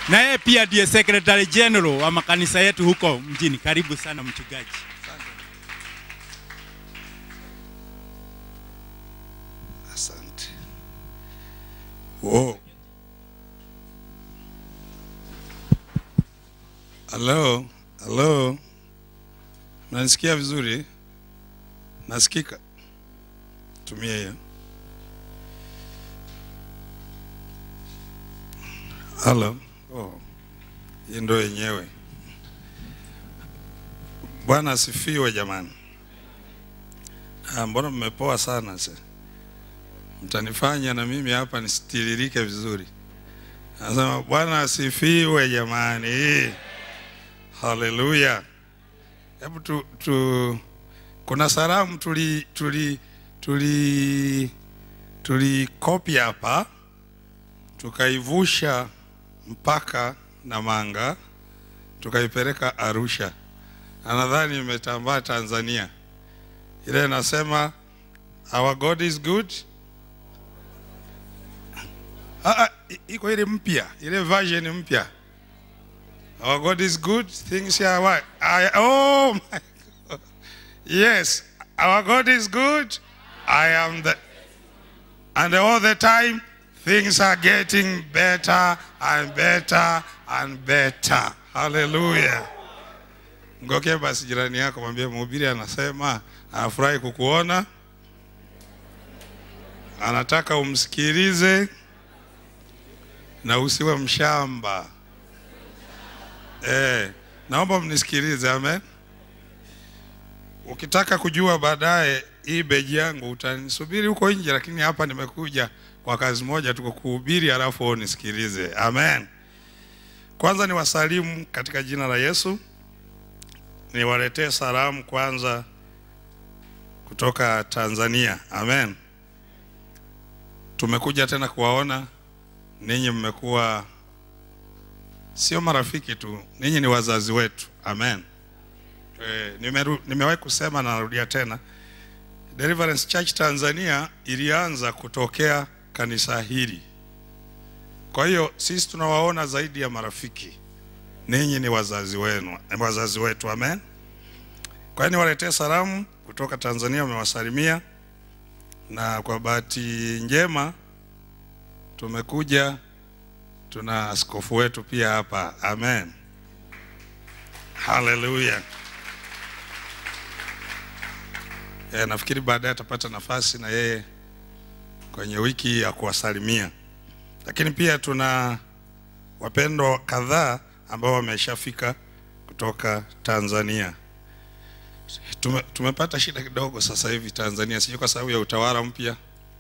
na yeye pia ndiye secretary general wa makanisa yetu huko mjini. Karibu sana mchungaji. Asante. Wow. Hello, hello. Mnanisikia vizuri? Nasikika? Tumia hiyo. Hello. Oh. Hii ndo yenyewe. Bwana asifiwe jamani. Ah, mbona mmepoa sana sasa? mtanifanya na mimi hapa nisitiririke vizuri. Anasema Bwana asifiwe jamani, haleluya. Hebu tu, tu, kuna salamu tuli tuli tuli tulikopi hapa tukaivusha mpaka Namanga tukaipeleka Arusha, na nadhani imetambaa Tanzania. Ile inasema our God is good Ah, ah, i- iko ile mpya, ile version mpya. Our God is good, things are what? I, oh my God. Yes, our God is good. I am the and all the time things are getting better and better and better. Hallelujah. Ngoke basi jirani yako mwambie mhubiri anasema anafurahi kukuona. Anataka umsikilize na usiwe mshamba. Eh, naomba mnisikilize, amen. Ukitaka kujua baadaye hii beji yangu utanisubiri huko nje, lakini hapa nimekuja kwa kazi moja tu, kukuhubiri halafu wewe unisikilize. Amen. Kwanza ni wasalimu katika jina la Yesu, niwaletee salamu kwanza kutoka Tanzania. Amen. Tumekuja tena kuwaona ninyi mmekuwa sio marafiki tu, ninyi ni wazazi wetu. Amen. E, nimeru, nimewahi kusema na narudia tena, Deliverance Church Tanzania ilianza kutokea kanisa hili. Kwa hiyo sisi tunawaona zaidi ya marafiki, ninyi ni wazazi wenu, ni wazazi wetu. Amen. Kwa hiyo niwaletee salamu kutoka Tanzania, wamewasalimia na kwa bahati njema tumekuja tuna askofu wetu pia hapa. Amen, haleluya. E, nafikiri baadaye atapata nafasi na yeye kwenye wiki ya kuwasalimia, lakini pia tuna wapendwa kadhaa ambao wameshafika kutoka Tanzania. Tume, tumepata shida kidogo sasa hivi Tanzania, sijui kwa sababu ya utawala mpya,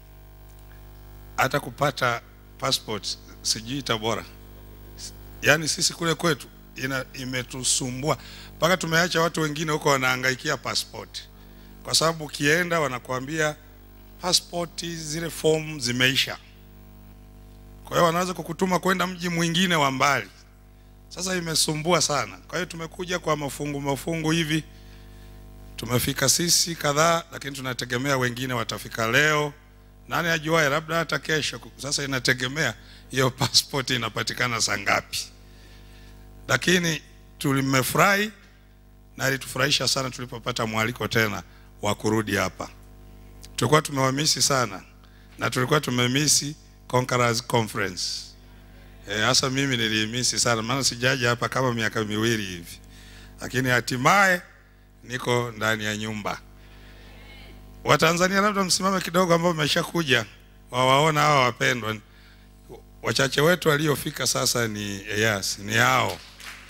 hata kupata passport sijui Tabora, yaani sisi kule kwetu ina, imetusumbua mpaka tumeacha watu wengine huko wanahangaikia passport, kwa sababu ukienda wanakuambia passport zile form zimeisha, kwa hiyo wanaweza kukutuma kwenda mji mwingine wa mbali. Sasa imesumbua sana, kwa hiyo tumekuja kwa mafungu mafungu hivi tumefika sisi kadhaa, lakini tunategemea wengine watafika leo. Nani ajuaye, labda hata kesho. Sasa inategemea hiyo passport inapatikana saa ngapi, lakini tulimefurahi na ilitufurahisha sana tulipopata mwaliko tena wa kurudi hapa. Tulikuwa tumewamisi sana na tulikuwa tumemisi Conquerors Conference. Eh, hasa mimi nilimisi sana, maana sijaja hapa kama miaka miwili hivi, lakini hatimaye niko ndani ya nyumba. Watanzania labda msimame kidogo, ambao mmeshakuja wawaona hawa wapendwa. Wachache wetu waliofika sasa ni yes, ni hao.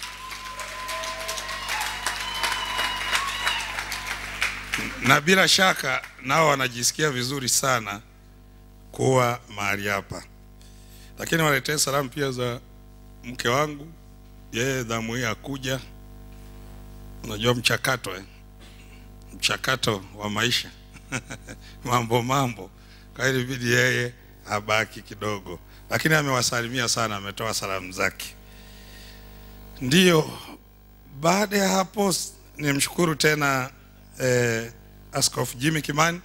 Na bila shaka nao wanajisikia vizuri sana kuwa mahali hapa, lakini waletee salamu pia za mke wangu, yeye dhamu hii akuja Unajua mchakato eh? Mchakato wa maisha mambo mambo, kwa hiyo ilibidi yeye abaki kidogo, lakini amewasalimia sana, ametoa salamu zake. Ndiyo, baada ya hapo nimshukuru tena eh, Askofu Jimmy Kimani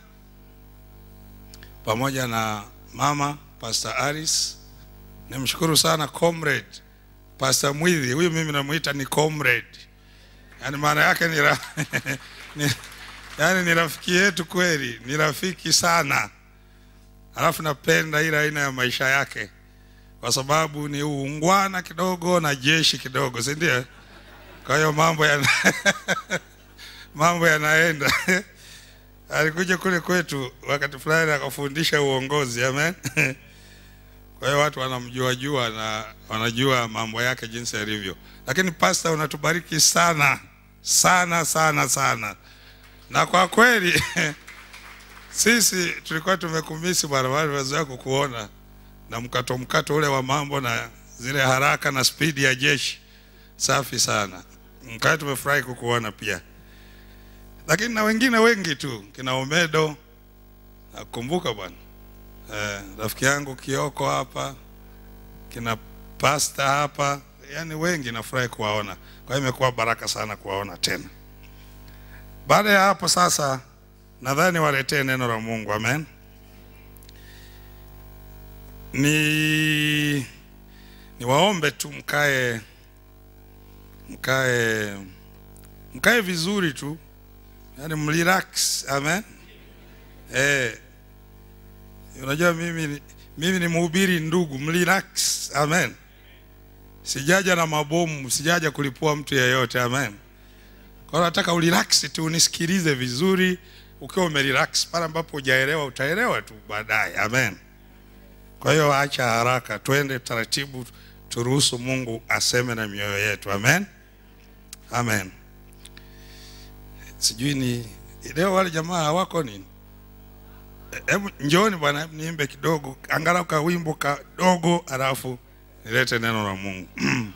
pamoja na mama Pastor Aris. Nimshukuru sana comrade Pastor Mwidhi, huyu mimi namuita ni comrade, yaani maana yake ni, ra... ni yaani ni rafiki yetu kweli, ni rafiki sana. Alafu napenda ile aina ya maisha yake, kwa sababu ni uungwana kidogo na jeshi kidogo, si ndio? Kwa hiyo mambo yana mambo yanaenda. Alikuja kule kwetu wakati fulani akafundisha uongozi, amen. Kwa hiyo watu wanamjua jua na wanajua mambo yake jinsi yalivyo, lakini pasta, unatubariki sana sana sana sana, na kwa kweli sisi tulikuwa tumekumisi bwana, wale wazoea kukuona na mkato mkato ule wa mambo na zile haraka na spidi ya jeshi. Safi sana, mkaa tumefurahi kukuona pia, lakini na wengine wengi tu, kina Omedo nakumbuka bwana eh, rafiki yangu Kioko hapa, kina pasta hapa, yani wengi nafurahi kuwaona. Kwa hiyo imekuwa baraka sana kuwaona tena. Baada ya hapo sasa, nadhani waletee neno la Mungu, amen. Ni niwaombe tu mkae mkae mkae vizuri tu, yani mrelax, amen. Eh, unajua mimi ni- mimi ni mhubiri ndugu, mrelax, amen. Sijaja na mabomu, sijaja kulipua mtu yeyote, amen. Kwa hiyo nataka urelax tu, unisikilize vizuri. Ukiwa umerelax, pale ambapo hujaelewa utaelewa tu baadaye, amen. Kwa hiyo acha haraka, twende taratibu, turuhusu Mungu aseme na mioyo yetu, amen, amen. Sijui ni leo wale jamaa hawako nini? Hebu njooni bwana, niimbe kidogo, angalau ka wimbo kadogo, alafu nilete neno la Mungu.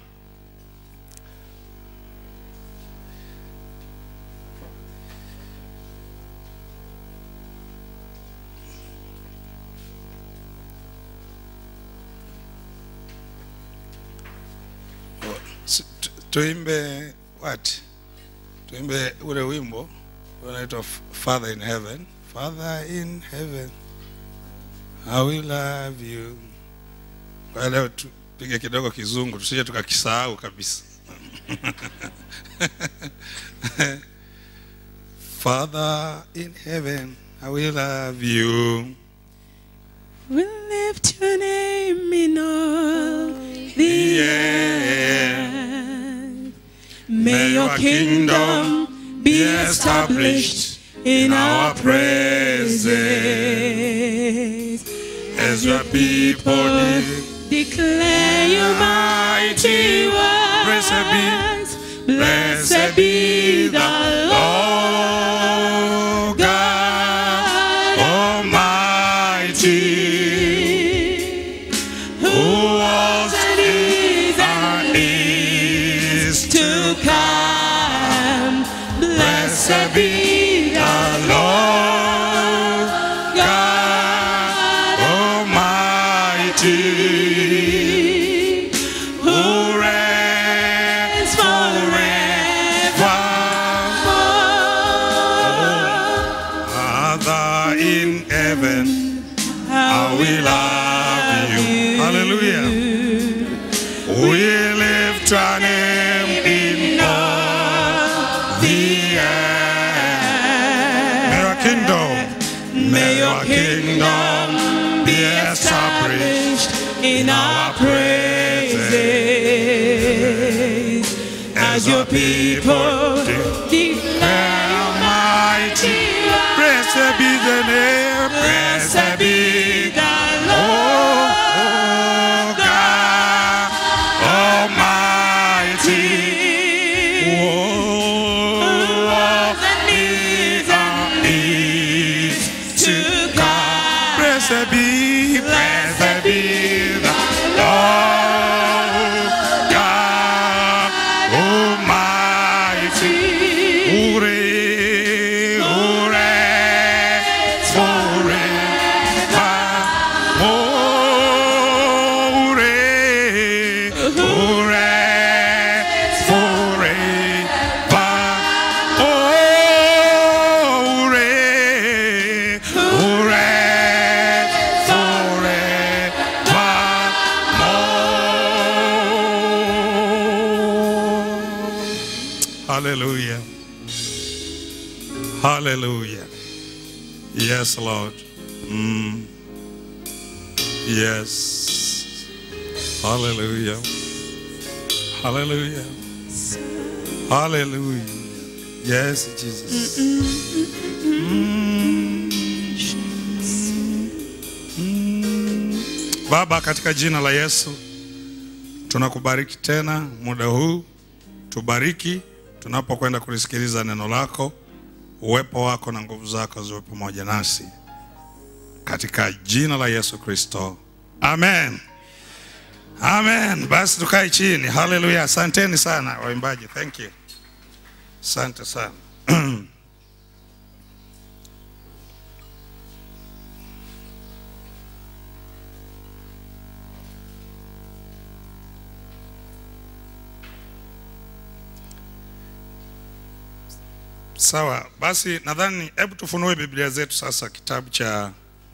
Si- tu- Tuimbe what? Tuimbe ule wimbo unaitwa Father in Heaven. Father in Heaven, I will love you. Kwa hiyo leo tupige kidogo kizungu tusije tukakisahau kabisa. Father in heaven, I will love you. We lift your name in all the Yeah. earth. May your kingdom be established in our praises. As your people de- declare your mighty Blessed be- works. Blessed be the Lord God Almighty, who was and is and is to come. Blessed be the Lord God Almighty, who who reigns reigns forever. Father in heaven, I will love you. Hallelujah. We lift your name in all the earth. May your kingdom, may your kingdom be established in our praises as your people declare your mighty Blessed be the name, blessed be the Oh, Lord oh God Almighty. Oh, and is and is to come. Blessed be, blessed be the Lord God Almighty. Ure, ure, forever. Oh, ure, ure, forever. Oh, ure, ure, forever. Hallelujah. Hallelujah. Yes, Lord. Mm. Yes. Hallelujah. Hallelujah. Hallelujah. Yes, Jesus. Mm. Mm. Baba, katika jina la Yesu tunakubariki tena muda huu, tubariki tunapokwenda kulisikiliza neno lako. Uwepo wako na nguvu zako ziwe pamoja nasi katika jina la Yesu Kristo, amen. Amen. Basi tukae chini. Haleluya. Asanteni sana waimbaji, thank you. Asante sana. Sawa, basi nadhani hebu tufunue Biblia zetu sasa, kitabu cha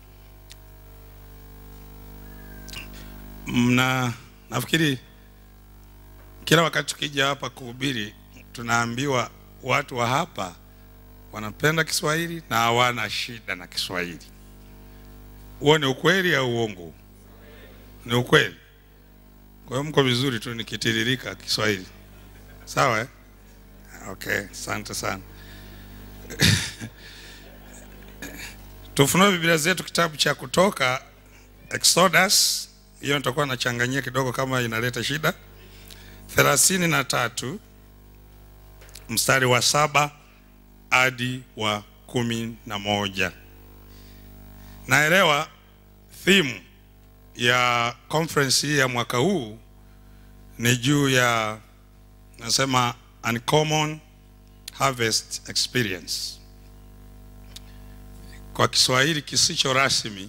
mna, nafikiri kila wakati tukija hapa kuhubiri tunaambiwa watu wa hapa wanapenda Kiswahili na hawana shida na Kiswahili. Huo ni ukweli au uongo? Ni ukweli. Kwa hiyo mko vizuri tu nikitiririka Kiswahili, sawa eh? Okay, asante sana. Tufunue Biblia zetu kitabu cha Kutoka, Exodus. Hiyo nitakuwa nachanganyia kidogo kama inaleta shida. thelathini na tatu mstari wa saba hadi wa kumi na moja. Naelewa theme ya conference hii ya mwaka huu ni juu ya nasema uncommon harvest experience. Kwa Kiswahili kisicho rasmi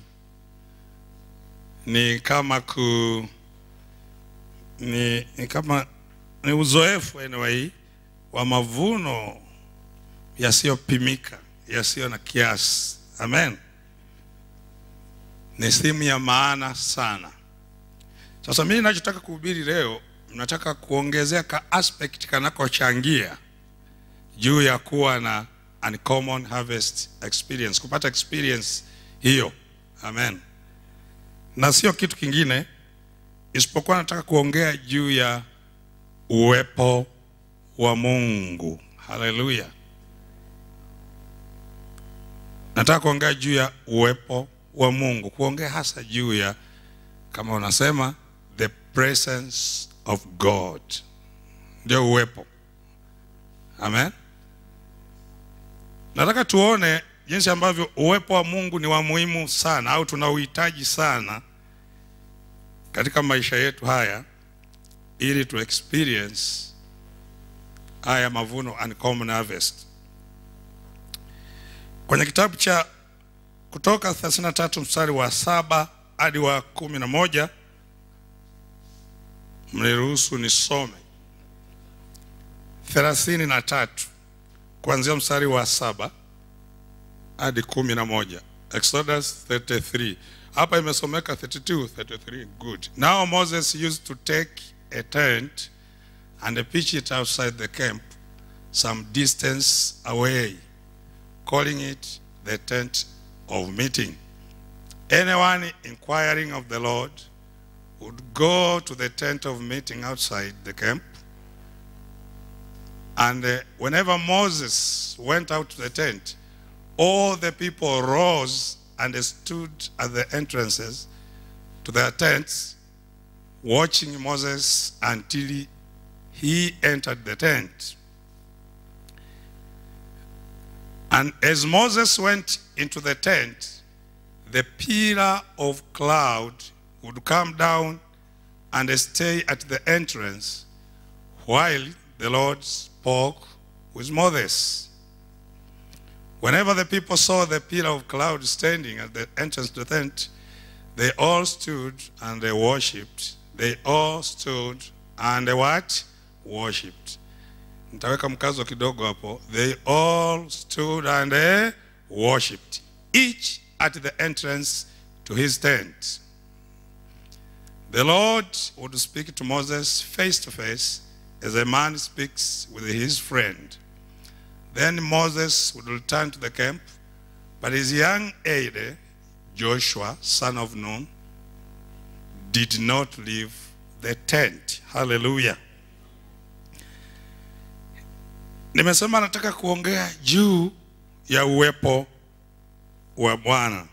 ni kama ku ni, ni kama ni uzoefu anyway wa mavuno yasiyopimika yasiyo na kiasi. Amen. Ni simu ya maana sana. Sasa mimi ninachotaka kuhubiri leo, nataka kuongezea ka aspect kanakochangia juu ya kuwa na uncommon harvest experience, kupata experience hiyo. Amen. Na sio kitu kingine isipokuwa nataka kuongea juu ya uwepo wa Mungu. Haleluya. Nataka kuongea juu ya uwepo wa Mungu, kuongea hasa juu ya kama unasema the presence of God, ndio uwepo. Amen. Nataka tuone jinsi ambavyo uwepo wa Mungu ni wa muhimu sana au tunauhitaji sana katika maisha yetu haya ili tu experience haya mavuno uncommon harvest. Kwenye kitabu cha Kutoka 33 mstari wa saba hadi wa kumi na moja mniruhusu nisome thelathini na tatu kuanzia mstari wa saba hadi kumi na moja Exodus 33 hapa imesomeka 32 33 good now Moses used to take a tent and pitch it outside the camp some distance away calling it the tent of meeting anyone inquiring of the Lord would go to the tent of meeting outside the camp and uh, whenever Moses went out to the tent, all the people rose and stood at the entrances to their tents, watching Moses until he, he entered the tent. And as Moses went into the tent, the pillar of cloud would come down and stay at the entrance while the Lord spoke with Moses. Whenever the people saw the pillar of cloud standing at the entrance to the tent, they all stood and they worshipped. They all stood and they what? Worshipped. Nitaweka mkazo kidogo hapo. They all stood and they worshipped, each at the entrance to his tent. The Lord would speak to Moses face to face as a man speaks with his friend. Then Moses would return to the camp, but his young aide, Joshua, son of Nun, did not leave the tent. Hallelujah. Nimesema nataka kuongea juu ya uwepo wa Bwana.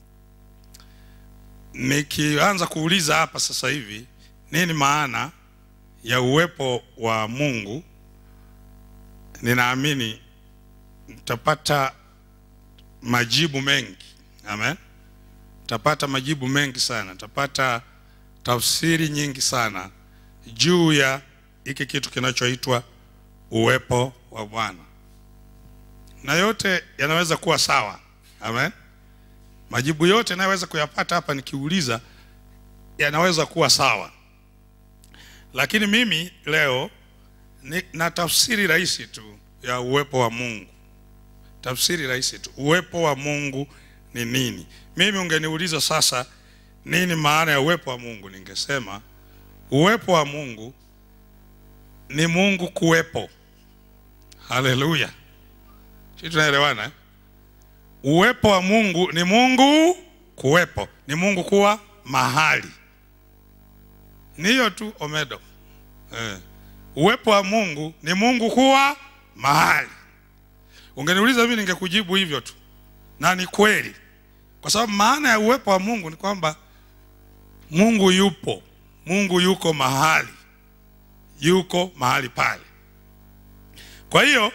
Nikianza kuuliza hapa sasa hivi nini maana ya uwepo wa Mungu, ninaamini mtapata majibu mengi. Amen. Mtapata majibu mengi sana, mtapata tafsiri nyingi sana juu ya hiki kitu kinachoitwa uwepo wa Bwana, na yote yanaweza kuwa sawa. Amen. Majibu yote yanayoweza kuyapata hapa nikiuliza yanaweza kuwa sawa, lakini mimi leo ni, na tafsiri rahisi tu ya uwepo wa Mungu. Tafsiri rahisi tu, uwepo wa Mungu ni nini? Mimi ungeniuliza sasa, nini maana ya uwepo wa Mungu, ningesema uwepo wa Mungu ni Mungu kuwepo. Haleluya, sisi tunaelewana eh? Uwepo wa Mungu ni Mungu kuwepo, ni Mungu kuwa mahali. Ni hiyo tu omedo eh. Uwepo wa Mungu ni Mungu kuwa mahali. Ungeniuliza mimi ningekujibu hivyo tu, na ni kweli, kwa sababu maana ya uwepo wa Mungu ni kwamba Mungu yupo, Mungu yuko mahali, yuko mahali pale. Kwa hiyo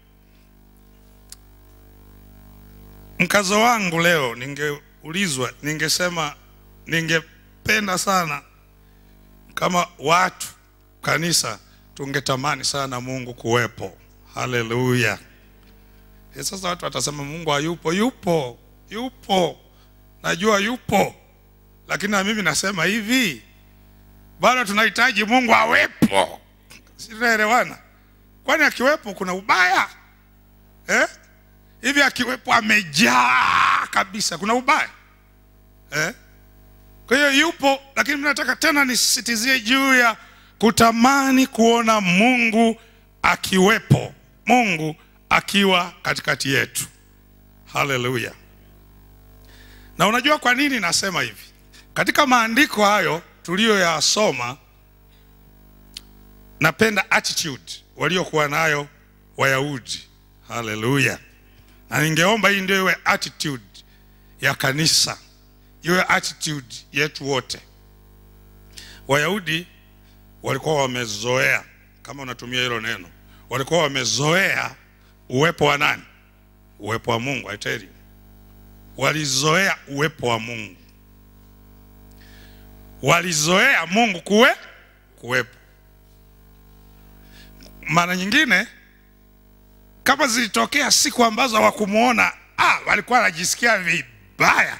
mkazo wangu leo, ningeulizwa, ningesema ningependa sana kama watu kanisa tungetamani sana Mungu kuwepo. Haleluya! E, sasa watu watasema Mungu hayupo. Yupo, yupo, najua yupo, lakini na mimi nasema hivi, bado tunahitaji Mungu awepo. Si tunaelewana? Kwani akiwepo kuna ubaya eh? Hivi akiwepo amejaa kabisa, kuna ubaya eh? Kwa hiyo yupo, lakini mimi nataka tena nisisitizie juu ya kutamani kuona Mungu akiwepo, Mungu akiwa katikati yetu. Haleluya! Na unajua kwa nini nasema hivi? Katika maandiko hayo tuliyoyasoma, napenda attitude waliokuwa nayo Wayahudi. Haleluya! Na ningeomba hii ndio iwe attitude ya kanisa, iwe attitude yetu wote. Wayahudi walikuwa wamezoea, kama unatumia hilo neno, walikuwa wamezoea uwepo wa nani? Uwepo wa Mungu. I tell you, walizoea uwepo wa Mungu, walizoea Mungu kuwe kuwepo. Mara nyingine kama zilitokea siku ambazo hawakumuona, ah, walikuwa wanajisikia vibaya,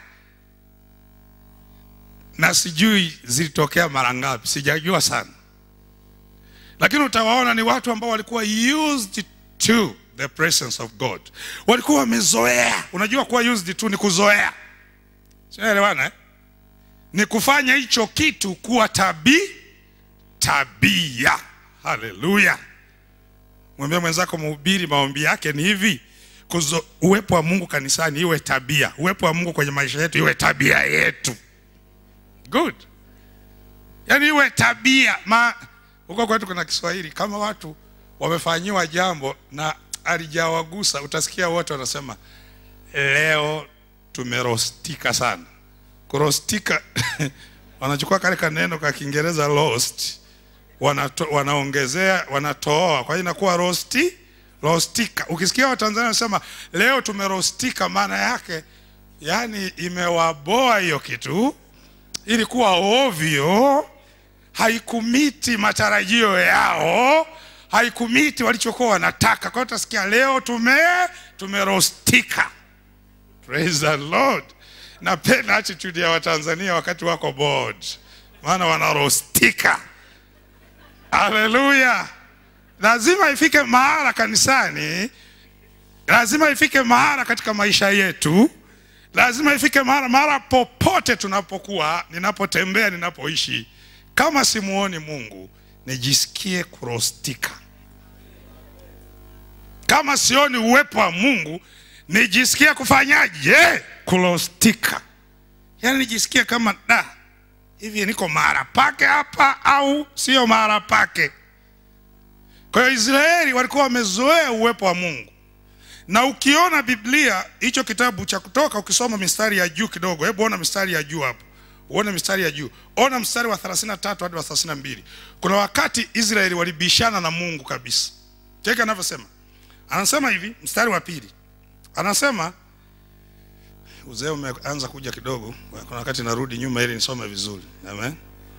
na sijui zilitokea mara ngapi, sijajua sana, lakini utawaona ni watu ambao walikuwa used to the presence of God, walikuwa wamezoea. Unajua kuwa used to ni kuzoea, sinaelewana eh? Ni kufanya hicho kitu kuwa tabi tabia. Haleluya! Mwambie mwenzako, mhubiri maombi yake ni hivi kuzo, uwepo wa Mungu kanisani iwe tabia, uwepo wa Mungu kwenye maisha yetu iwe tabia yetu. Good, yaani iwe tabia. Ma huko kwetu kuna Kiswahili, kama watu wamefanyiwa jambo na alijawagusa, utasikia wote wanasema leo tumerostika sana. Kurostika wanachukua kale kaneno ka Kiingereza lost wanato, wanaongezea wanatoa, kwa hiyo inakuwa rosti rostika. Ukisikia Watanzania wanasema leo tumerostika, maana yake yani imewaboa hiyo kitu, ilikuwa ovyo, haikumiti matarajio yao, haikumiti walichokuwa wanataka. Kwa hiyo utasikia leo tume tumerostika. Praise the Lord. Napenda attitude ya Watanzania wakati wako bored, maana wanarostika. Haleluya! Lazima ifike mahala kanisani, lazima ifike mahala katika maisha yetu, lazima ifike mahala, mahala popote tunapokuwa, ninapotembea, ninapoishi, kama simuoni Mungu nijisikie kurostika. Kama sioni uwepo wa Mungu, nijisikie kufanyaje? Kurostika, yaani nijisikie kama da hivi, niko mahali pake hapa au sio mahali pake? Kwa hiyo Israeli walikuwa wamezoea uwepo wa Mungu, na ukiona Biblia hicho kitabu cha Kutoka, ukisoma mistari ya juu kidogo, hebu ona mistari ya juu hapo, uone mistari ya juu, ona mstari wa 33 hadi wa 32. Kuna wakati Israeli walibishana na Mungu kabisa. Cheki anavyosema, anasema hivi, mstari wa pili anasema uzee umeanza kuja kidogo, kuna wakati narudi nyuma ili nisome vizuri. Amen.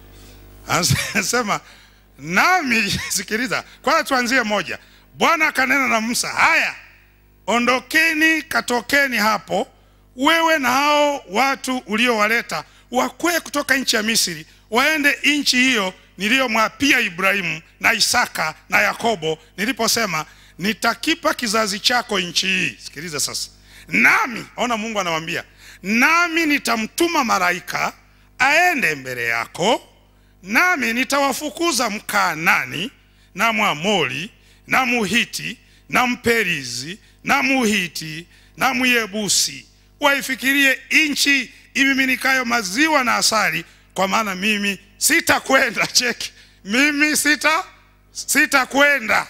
Anasema nami, sikiliza kwanza, tuanzie moja. Bwana akanena na Musa, haya ondokeni, katokeni hapo, wewe na hao watu uliowaleta, wakwee kutoka nchi ya Misri, waende nchi hiyo niliyomwapia Ibrahimu na Isaka na Yakobo, niliposema nitakipa kizazi chako nchi hii. Sikiliza sasa, nami ona, Mungu anawambia, nami nitamtuma malaika aende mbele yako, nami nitawafukuza Mkaanani na Mwamori na Muhiti na Mperizi na Muhiti na Myebusi, waifikirie nchi imiminikayo maziwa na asali, kwa maana mimi sitakwenda. Cheki, mimi sita sitakwenda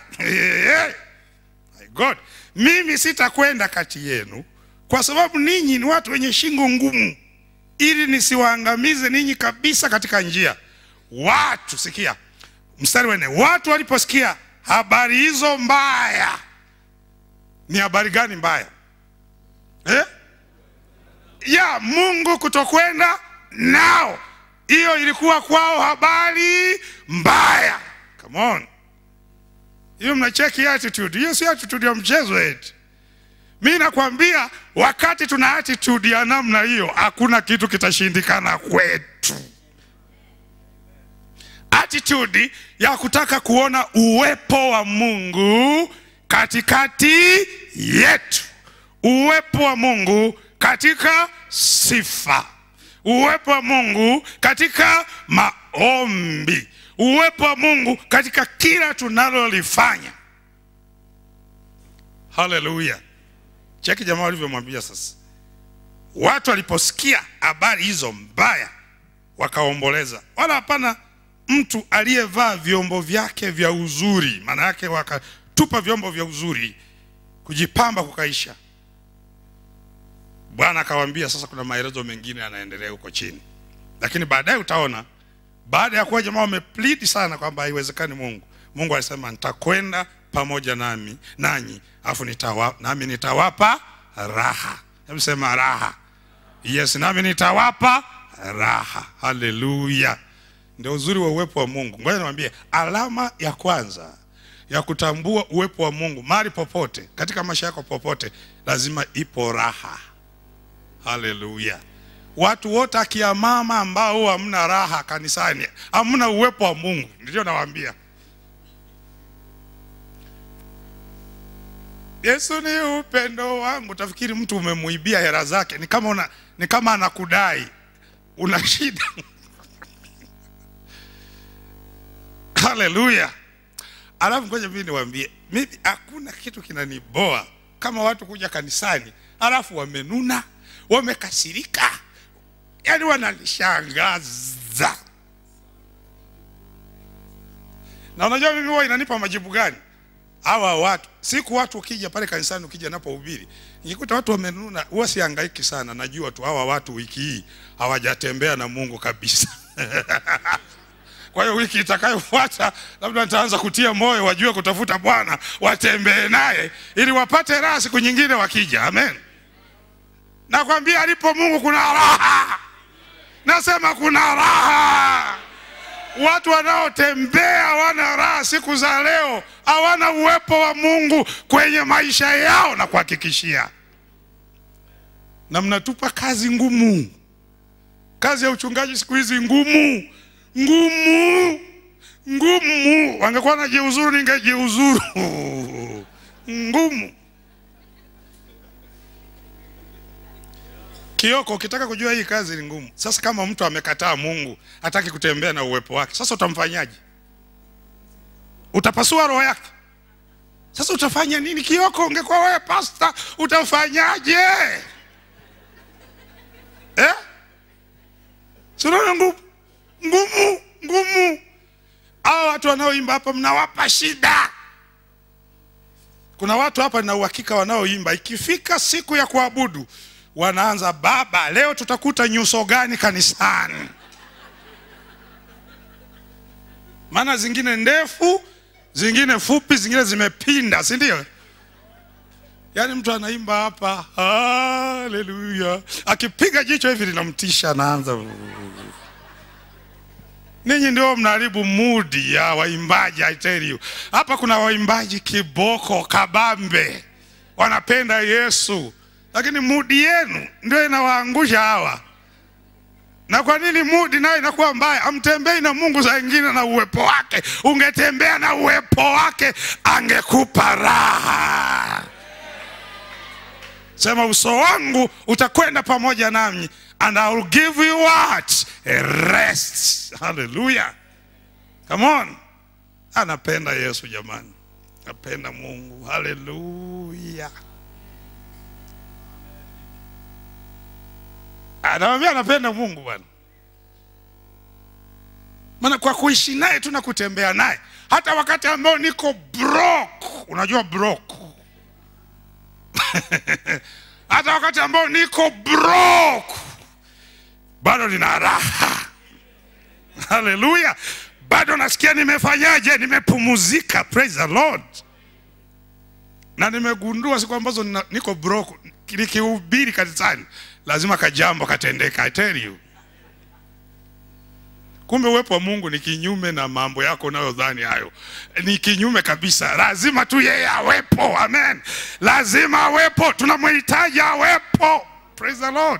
My God, mimi sitakwenda kati yenu, kwa sababu ninyi ni watu wenye shingo ngumu, ili nisiwaangamize ninyi kabisa katika njia. Watu sikia, mstari wa nne, watu waliposikia habari hizo mbaya. Ni habari gani mbaya eh? ya Mungu kutokwenda nao, hiyo ilikuwa kwao habari mbaya. Come on, hiyo mnacheki attitude hiyo, si attitude ya mchezo eti. Mi nakwambia wakati tuna attitude ya namna hiyo, hakuna kitu kitashindikana kwetu. Attitude ya kutaka kuona uwepo wa Mungu katikati yetu, uwepo wa Mungu katika sifa, uwepo wa Mungu katika maombi, uwepo wa Mungu katika kila tunalolifanya. Haleluya! Cheki jamaa walivyomwambia sasa. Watu waliposikia habari hizo mbaya, wakaomboleza. Wala hapana mtu aliyevaa vyombo vyake vya uzuri, maana yake wakatupa vyombo vya uzuri, kujipamba kukaisha. Bwana akawaambia sasa, kuna maelezo mengine yanaendelea huko chini, lakini baadaye utaona, baada ya kuwa jamaa wameplead sana kwamba haiwezekani Mungu, Mungu alisema nitakwenda pamoja nami nanyi, afu nitawa, nami nitawapa raha. Hebu sema raha. Yes, nami nitawapa raha. Haleluya! Ndio uzuri wa uwepo wa Mungu. Ngoja niwaambie, alama ya kwanza ya kutambua uwepo wa Mungu mahali popote katika maisha yako popote, lazima ipo raha. Haleluya! Watu wote akia mama ambao hamna raha kanisani, hamna uwepo wa Mungu. Ndio nawaambia, Yesu ni upendo wangu. Utafikiri mtu umemuibia hela zake, ni kama una, ni kama anakudai, una shida Haleluya! Alafu ngoja mimi niwaambie, mimi hakuna kitu kinaniboa kama watu kuja kanisani alafu wamenuna, wamekasirika, yaani wananishangaza. Na unajua mimi huwa inanipa majibu gani? Hawa watu siku watu ukija pale kanisani, ukija napohubiri, nikikuta watu wamenuna, huwa sihangaiki sana. Najua tu hawa watu wiki hii hawajatembea na Mungu kabisa. Kwa hiyo wiki itakayofuata labda nitaanza kutia moyo, wajue kutafuta Bwana, watembee naye ili wapate raha siku nyingine wakija. Amen. Nakwambia alipo Mungu kuna raha, nasema kuna raha. Watu wanaotembea hawana raha siku za leo, hawana uwepo wa Mungu kwenye maisha yao, na kuhakikishia, na mnatupa kazi ngumu. Kazi ya uchungaji siku hizi ngumu ngumu ngumu. Wangekuwa na jiuzuru, ningejiuzuru. Ngumu. Kioko, ukitaka kujua hii kazi ni ngumu. Sasa kama mtu amekataa Mungu, hataki kutembea na uwepo wake, sasa utamfanyaje? utapasua roho yake. Sasa utafanya nini? Kioko, ungekuwa wewe pasta, utafanyaje eh? Sinaona ngumu ngumu ngumu. Hao watu wanaoimba hapa mnawapa shida. Kuna watu hapa na uhakika wanaoimba, ikifika siku ya kuabudu wanaanza, baba, leo tutakuta nyuso gani kanisani? Maana zingine ndefu, zingine fupi, zingine zimepinda, si ndio? Yaani mtu anaimba hapa haleluya, akipiga jicho hivi linamtisha, anaanza Ninyi ndio mnaharibu mudi ya waimbaji. I tell you, hapa kuna waimbaji kiboko kabambe, wanapenda Yesu, lakini mudi yenu ndio inawaangusha hawa. Na kwa nini mudi nayo inakuwa mbaya? Amtembei na Mungu saa ingine na uwepo wake. Ungetembea na uwepo wake, angekupa raha. Sema, uso wangu utakwenda pamoja nami and I will give you what? A rest. Hallelujah. Come on. Anapenda Yesu jamani. Anapenda Mungu. Hallelujah. Anamwambia anapenda Mungu bwana. Maana kwa kuishi naye tu na kutembea naye, hata wakati ambao niko broke, unajua broke hata wakati ambao niko broke bado nina raha. Haleluya! bado nasikia nimefanyaje, nimepumuzika. Praise the Lord. Na nimegundua siku ambazo nina- niko broke, nikihubiri kanisani lazima kajambo katendeka. I tell you. Kumbe uwepo wa Mungu ni kinyume na mambo yako unayodhani hayo, ni kinyume kabisa. Lazima tu yeye awepo, amen. Lazima awepo, tunamhitaji awepo. Praise the Lord.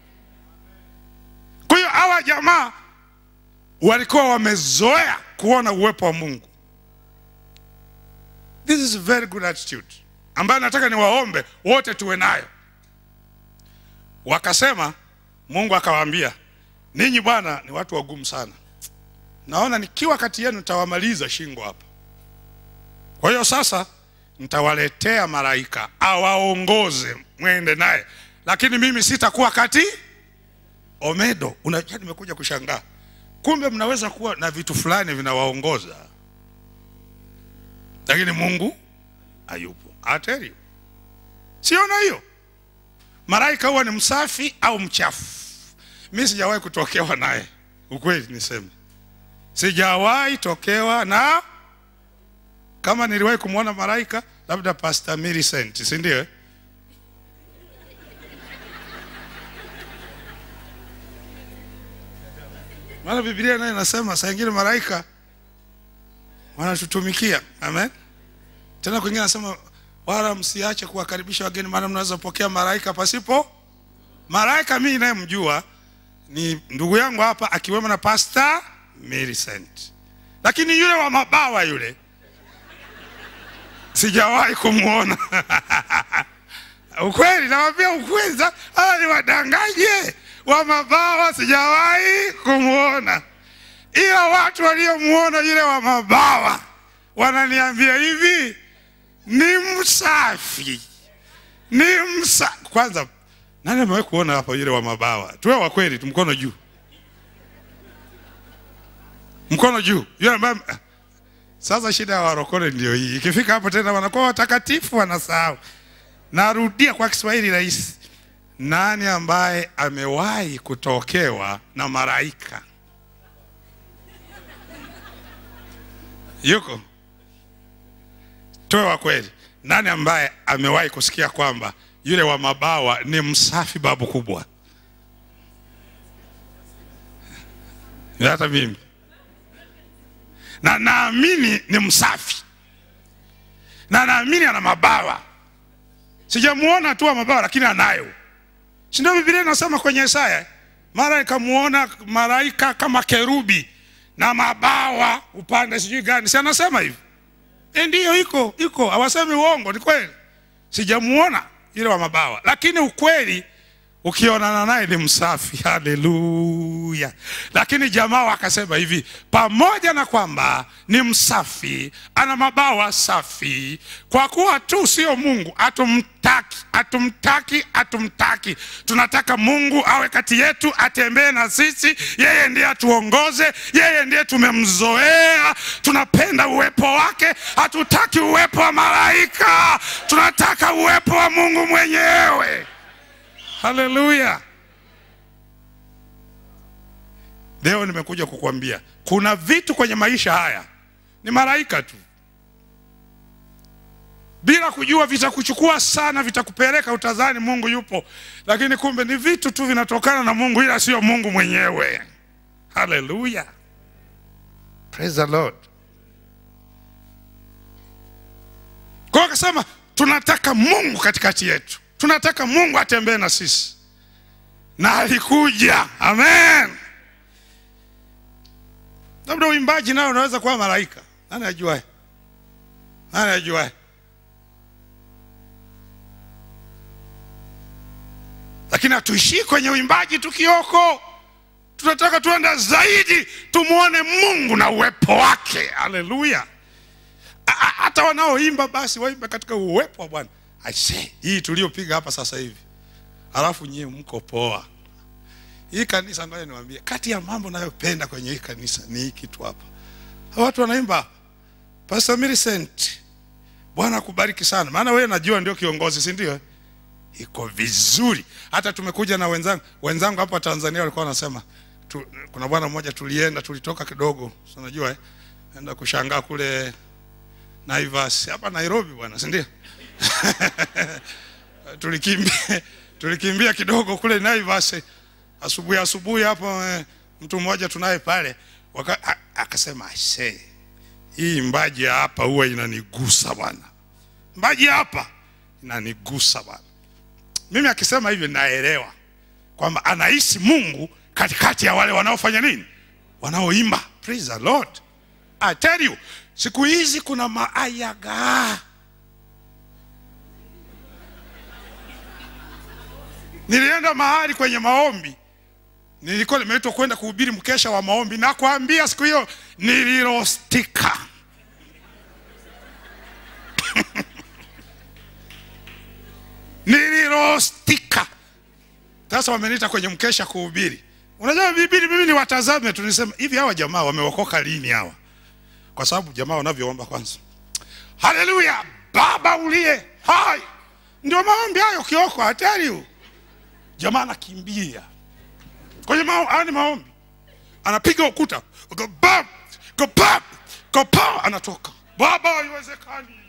Kwa hiyo hawa jamaa walikuwa wamezoea kuona uwepo wa Mungu. This is a very good attitude ambayo nataka niwaombe wote tuwe nayo. Wakasema, Mungu akawaambia, ninyi bwana ni watu wagumu sana, naona nikiwa kati yenu nitawamaliza shingo hapa. Kwa hiyo sasa nitawaletea malaika awaongoze mwende naye, lakini mimi sitakuwa kati omedo. Unajua, nimekuja kushangaa, kumbe mnaweza kuwa na vitu fulani vinawaongoza, lakini Mungu hayupo. I tell you, siona hiyo malaika huwa ni msafi au mchafu. Mi sijawahi kutokewa naye, ukweli niseme, sijawahi tokewa na. Kama niliwahi kumwona malaika, labda Pastor Millicent, si ndio? eh? Maana Biblia nayo inasema saa ingine malaika wanatutumikia. Amen. Tena kwingine anasema wala msiache kuwakaribisha wageni, maana mnaweza pokea malaika pasipo malaika. Mimi nayemjua ni ndugu yangu hapa, akiwemo na Pastor Millicent, lakini yule wa mabawa yule sijawahi kumwona. Ukweli, nawambia ukweli, sa- hawa ni wadanganye wa mabawa, sijawahi kumwona, ila watu waliomwona yule wa mabawa wananiambia hivi ni msafi, ni msa. Kwanza, nani amewahi kuona hapa yule wa mabawa? Tuwe wa kweli tu, mkono juu, mkono juu, yule ambaye sasa shida ya warokole ndio hii, ikifika hapo tena wanakuwa watakatifu, wanasahau. Narudia kwa Kiswahili rahisi, nani ambaye amewahi kutokewa na malaika? Yuko? Tuwe wa kweli, nani ambaye amewahi kusikia kwamba yule wa mabawa ni msafi babu kubwa? Hata mimi na naamini ni msafi na naamini ana mabawa. Sijamuona tu wa mabawa, lakini anayo, si ndio? Biblia inasema kwenye Isaya, mara ikamuona malaika kama kerubi na mabawa upande sijui gani, si anasema hivi? E, ndiyo iko iko, hawasemi uongo, ni kweli. Sijamuona yule wa mabawa, lakini ukweli ukionana naye ni msafi. Haleluya! Lakini jamaa wakasema hivi, pamoja na kwamba ni msafi, ana mabawa safi, kwa kuwa tu sio Mungu, hatumtaki, hatumtaki, hatumtaki. Tunataka Mungu awe kati yetu, atembee na sisi, yeye ndiye atuongoze, yeye ndiye tumemzoea, tunapenda uwepo wake, hatutaki uwepo wa malaika, tunataka uwepo wa Mungu mwenyewe. Haleluya! Leo nimekuja kukwambia kuna vitu kwenye maisha haya ni malaika tu, bila kujua vitakuchukua sana, vitakupeleka utazani Mungu yupo, lakini kumbe ni vitu tu vinatokana na Mungu, ila sio Mungu mwenyewe. Haleluya, praise the Lord. Kwa hiyo akasema tunataka Mungu katikati yetu, tunataka Mungu atembee na sisi, na alikuja. Amen. Labda uimbaji nao unaweza kuwa malaika, nani ajuae? Nani ajuae? Lakini hatuishii kwenye uimbaji tu kioko, tunataka tuenda zaidi, tumwone Mungu na uwepo wake. Haleluya! A- a- hata wanaoimba basi waimbe katika uwepo wa Bwana. Aisee, hii tuliopiga hapa sasa hivi, alafu nyie mko poa. Hii kanisa, ngoja niwaambie, kati ya mambo nayopenda kwenye hii kanisa ni hiki tu hapa. Hawa watu wanaimba hapa. Pastor Millicent, Bwana akubariki sana, maana wewe najua ndio kiongozi, si ndio? Iko vizuri. Hata tumekuja na wenzangu wenzangu hapa Tanzania walikuwa wanasema tu, kuna bwana mmoja tulienda, tulitoka kidogo, si unajua eh, enda kushangaa kule Naivas hapa Nairobi bwana, si ndio? tulikimbia tulikimbia kidogo kule Naivas asubuhi asubuhi hapo eh, mtu mmoja tunaye pale waka- a- akasema aisee, hii mbaji ya hapa huwa inanigusa bwana, mbaji ya hapa inanigusa bwana. Mimi akisema hivyo naelewa kwamba anahisi Mungu katikati ya wale wanaofanya nini, wanaoimba. Praise the Lord. I tell you, siku hizi kuna maayaga. Nilienda mahali kwenye maombi, nilikuwa nimeitwa kwenda kuhubiri mkesha wa maombi, na kuambia siku hiyo nilirostika. nilirostika. Sasa wameniita kwenye mkesha kuhubiri. Unajua bibili mimi ni watazame tu, nisema hivi, hawa jamaa wameokoka lini hawa? Kwa sababu jamaa wanavyoomba kwanza, haleluya, Baba uliye hai, ndio maombi hayo. Kioko I tell you, jamaa anakimbia kwenye mao, haya ni maombi, anapiga ukuta, go bam, go bam, go bam, anatoka. Baba, haiwezekani,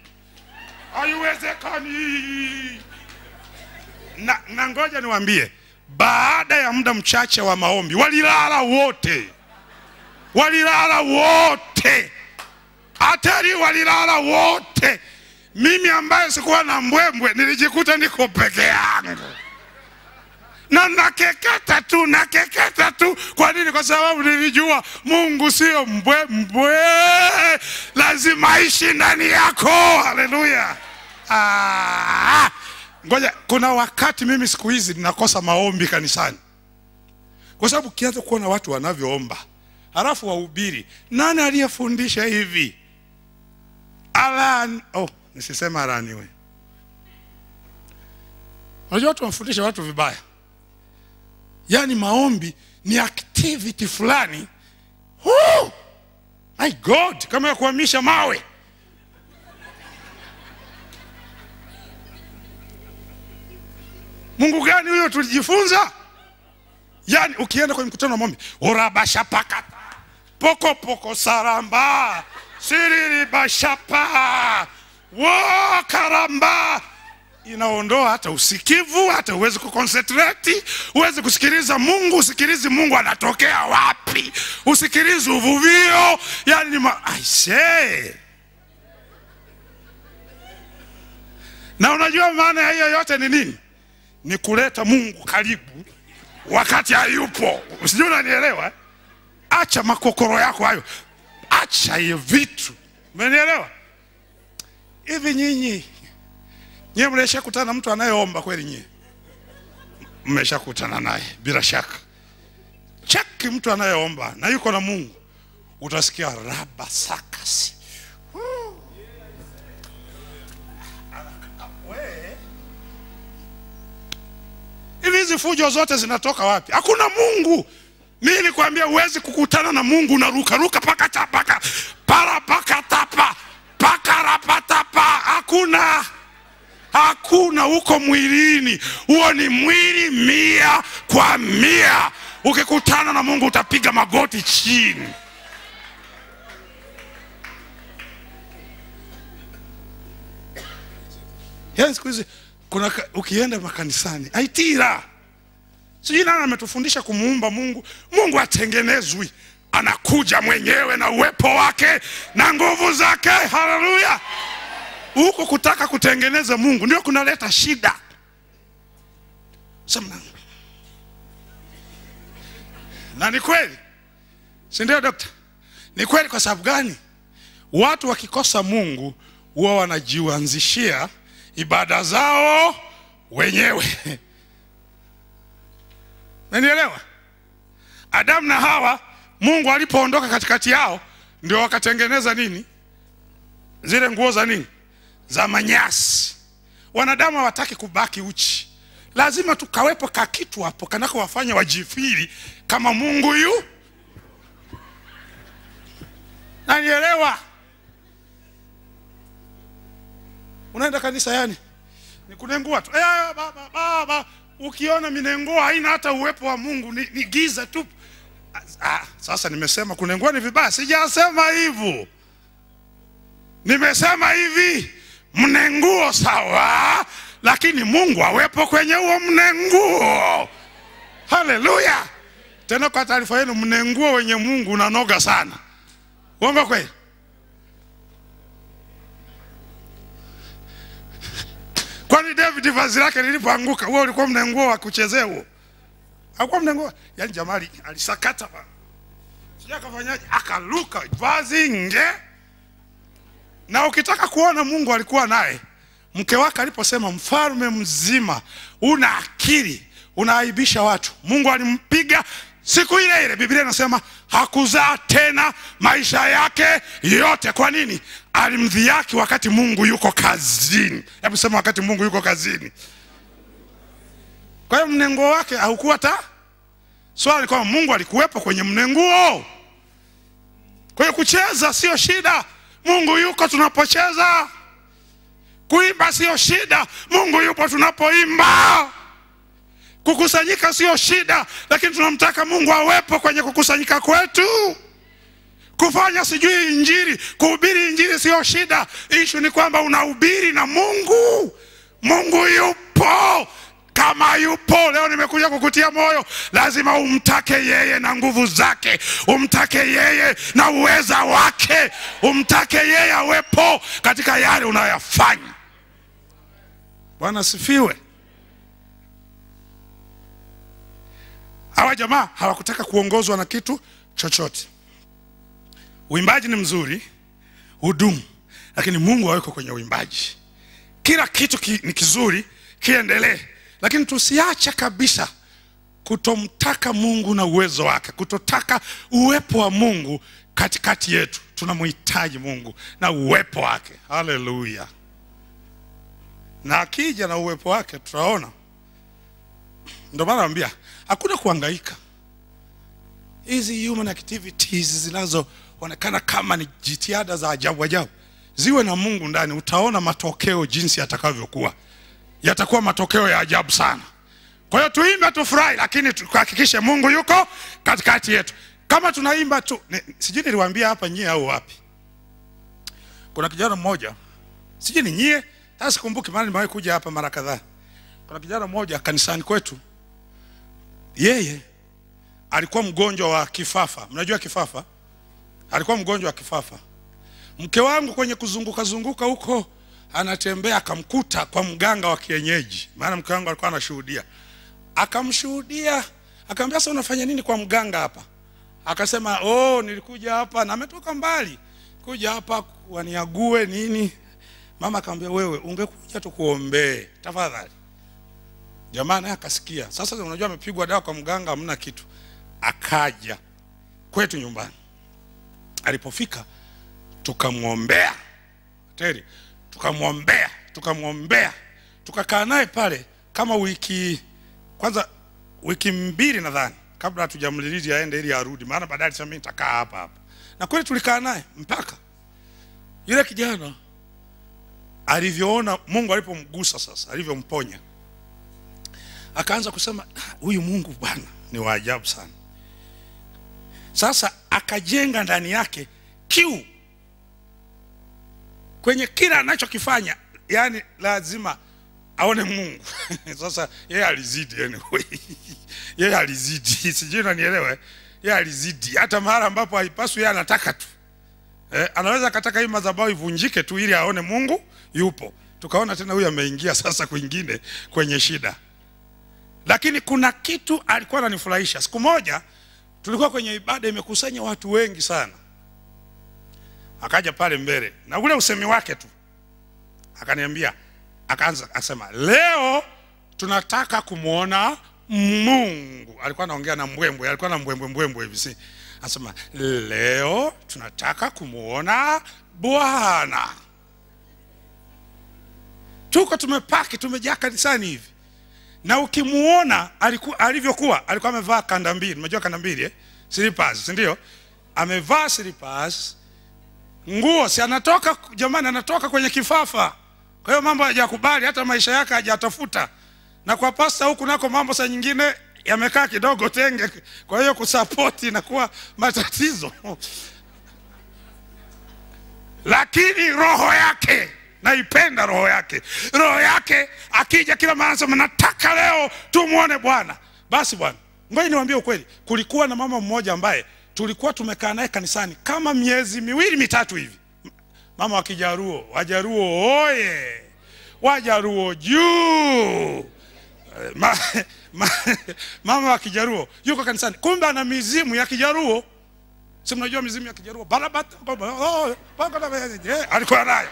haiwezekani na, na ngoja niwaambie, baada ya muda mchache wa maombi walilala wote, walilala wote, hatari, walilala wote. Mimi ambaye sikuwa na mbwembwe nilijikuta niko peke yangu na nakeketa tu, nakeketa tu. Kwa nini? Kwa sababu nilijua Mungu sio mbwembwe, lazima aishi ndani yako. Haleluya! Ah, ngoja, kuna wakati mimi siku hizi ninakosa maombi kanisani, kwa sababu ukianza kuona watu wanavyoomba halafu wahubiri, nani aliyefundisha hivi? Alan, oh, nisisema alaniwe. Unajua watu wanafundisha watu vibaya yaani maombi ni activity fulani Woo! my god kama ya kuhamisha mawe mungu gani huyo tulijifunza yaani ukienda kwenye mkutano wa maombi urabashapakata poko poko saramba siriribashapa wo karamba inaondoa hata usikivu, hata uwezi kuconcentrate, uwezi kusikiliza Mungu, usikilizi Mungu anatokea wapi, usikilizi uvuvio, yani ni ma... I say. Na unajua maana ya hiyo yote ni nini? Ni kuleta Mungu karibu wakati hayupo. Sijui unanielewa? eh? Acha makokoro yako hayo, acha hiyo vitu, umenielewa? Hivi nyinyi Nyie mnaisha kutana na mtu anayeomba kweli nyie? mmeshakutana naye bila shaka. Cheki mtu anayeomba na yuko na Mungu, utasikia raba sakasi hivi hizi fujo zote zinatoka wapi? Hakuna Mungu. Mimi nilikwambia huwezi kukutana na Mungu unaruka ruka paka tapaka para paka tapa paka rapatapa. Hakuna, hakuna huko mwilini. Huo ni mwili mia kwa mia. Ukikutana na Mungu utapiga magoti chini. Yaani siku hizi kuna ka- ukienda makanisani aitira sijui nani ametufundisha kumuumba Mungu. Mungu atengenezwi, anakuja mwenyewe na uwepo wake na nguvu zake. Haleluya! Huko kutaka kutengeneza Mungu ndio kunaleta shida. Sema na ni kweli, si ndio dokta? Ni kweli. Kwa sababu gani? Watu wakikosa Mungu huwa wanajianzishia ibada zao wenyewe. Nanielewa? Adamu na Hawa, Mungu alipoondoka katikati yao, ndio wakatengeneza nini? Zile nguo za nini? Za manyasi. Wanadamu hawataki kubaki uchi, lazima tukawepo ka kitu hapo kanako wafanya wajifiri kama Mungu yu. Nanielewa? Unaenda kanisa yani ni kunengua tu eh, baba, baba. Ukiona minengua haina hata uwepo wa Mungu, ni, ni giza tu. Ah, sasa nimesema kunengua ni vibaya? Sijasema hivyo, nimesema hivi mnenguo sawa, lakini Mungu awepo kwenye huo mnenguo. Haleluya! Tena kwa taarifa yenu, mnenguo wenye Mungu unanoga sana. Uongo kweli? Kwani David vazi lake lilipoanguka, wewe ulikuwa mnenguo wa kuchezea huo? Hakuwa mnenguo. Yaani jamali alisakata ba. Sija akafanyaje? Akaluka vazi nge. Na ukitaka kuona Mungu alikuwa naye, mke wake aliposema mfalme mzima, una akili, unaaibisha watu. Mungu alimpiga siku ile ile. Biblia inasema hakuzaa tena maisha yake yote. Kwa nini? Alimdhihaki wakati Mungu yuko kazini. Hebu sema, wakati Mungu yuko kazini. Kwa hiyo mnenguo wake haukuwa ta swali, kwamba Mungu alikuwepo kwenye mnenguo. Kwa hiyo kucheza sio shida, Mungu yuko tunapocheza. Kuimba sio shida, Mungu yupo tunapoimba. Kukusanyika sio shida, lakini tunamtaka Mungu awepo kwenye kukusanyika kwetu. Kufanya sijui injili, kuhubiri injili sio shida. Ishu ni kwamba unahubiri na Mungu. Mungu yupo. Kama yupo leo, nimekuja kukutia moyo, lazima umtake yeye na nguvu zake, umtake yeye na uweza wake, umtake yeye awepo katika yale unayoyafanya. Bwana sifiwe. Hawa jamaa hawakutaka kuongozwa na kitu chochote. Uimbaji ni mzuri, hudumu, lakini Mungu aweko kwenye uimbaji. Kila kitu ki, ni kizuri, kiendelee, lakini tusiache kabisa kutomtaka Mungu na uwezo wake, kutotaka uwepo wa Mungu katikati yetu. Tunamhitaji Mungu na uwepo wake. Haleluya! Na akija na uwepo wake tutaona. Ndio maana naambia hakuna kuhangaika. Hizi human activities zinazoonekana kama ni jitihada za ajabu ajabu, ziwe na Mungu ndani, utaona matokeo jinsi yatakavyokuwa. Yatakuwa matokeo ya ajabu sana. Kwa hiyo tuimbe, tufurahi, lakini tuhakikishe Mungu yuko katikati yetu. Kama tunaimba tu, ni- sijui niliwaambia hapa nyie au wapi, kuna kijana mmoja, sijui ni nyie, hata sikumbuki, maana nimewahi kuja hapa mara kadhaa. Kuna kijana mmoja kanisani kwetu, yeye alikuwa mgonjwa wa kifafa. Mnajua kifafa? Alikuwa mgonjwa wa kifafa. Mke wangu kwenye kuzunguka zunguka huko, anatembea akamkuta kwa mganga wa kienyeji, maana mke wangu alikuwa anashuhudia. Akamshuhudia, akamwambia sasa, unafanya nini kwa mganga hapa? Akasema oh, nilikuja hapa na ametoka mbali kuja hapa waniague nini. Mama akamwambia wewe, ungekuja tukuombee tafadhali jamaa naye akasikia sasa unajua amepigwa dawa kwa mganga hamna kitu akaja kwetu nyumbani alipofika tukamwombea teri tukamwombea tukamwombea tukakaa naye pale kama wiki kwanza wiki mbili nadhani kabla hatujamliliji aende ili arudi maana baadaye alisema mimi nitakaa hapa hapa na kweli tulikaa naye mpaka yule kijana alivyoona mungu alipomgusa sasa alivyomponya akaanza kusema "Ah, huyu mungu bwana ni wa ajabu sana sasa akajenga ndani yake kiu kwenye kila anachokifanya yani lazima aone mungu sasa yeye alizidi anyway. yeye alizidi sijui unanielewa eh? yeye alizidi hata mahali ambapo haipaswi yeye anataka tu eh, anaweza akataka hii madhabahu ivunjike tu ili aone mungu yupo tukaona tena huyu ameingia sasa kwingine kwenye shida lakini kuna kitu alikuwa ananifurahisha siku moja tulikuwa kwenye ibada imekusanya watu wengi sana akaja pale mbele na ule usemi wake tu akaniambia akaanza akasema leo tunataka kumwona mungu alikuwa anaongea na mbwembwe alikuwa na mbwembwe mbwembwe hivi si anasema leo tunataka kumwona bwana tuko tumepaki tumejaa kanisani hivi na ukimuona aliku, alivyokuwa alikuwa amevaa kanda mbili unajua kanda mbili eh? slippers si ndio amevaa slippers nguo si anatoka jamani anatoka kwenye kifafa kwa hiyo mambo hajakubali hata maisha yake hajatafuta na kwa pasta huku nako mambo saa nyingine yamekaa kidogo tenge kwa hiyo kusapoti inakuwa matatizo lakini roho yake naipenda roho yake roho yake akija kila mara anasema nataka leo tumwone bwana basi bwana ngoja niwaambie ukweli kulikuwa na mama mmoja ambaye tulikuwa tumekaa naye kanisani kama miezi miwili mitatu hivi mama wa kijaruo wajaruo oye wajaruo juu Eh, ma, ma, mama wa kijaruo yuko kanisani kumbe ana mizimu ya kijaruo si mnajua mizimu ya kijaruo barabata oh, eh, alikuwa nayo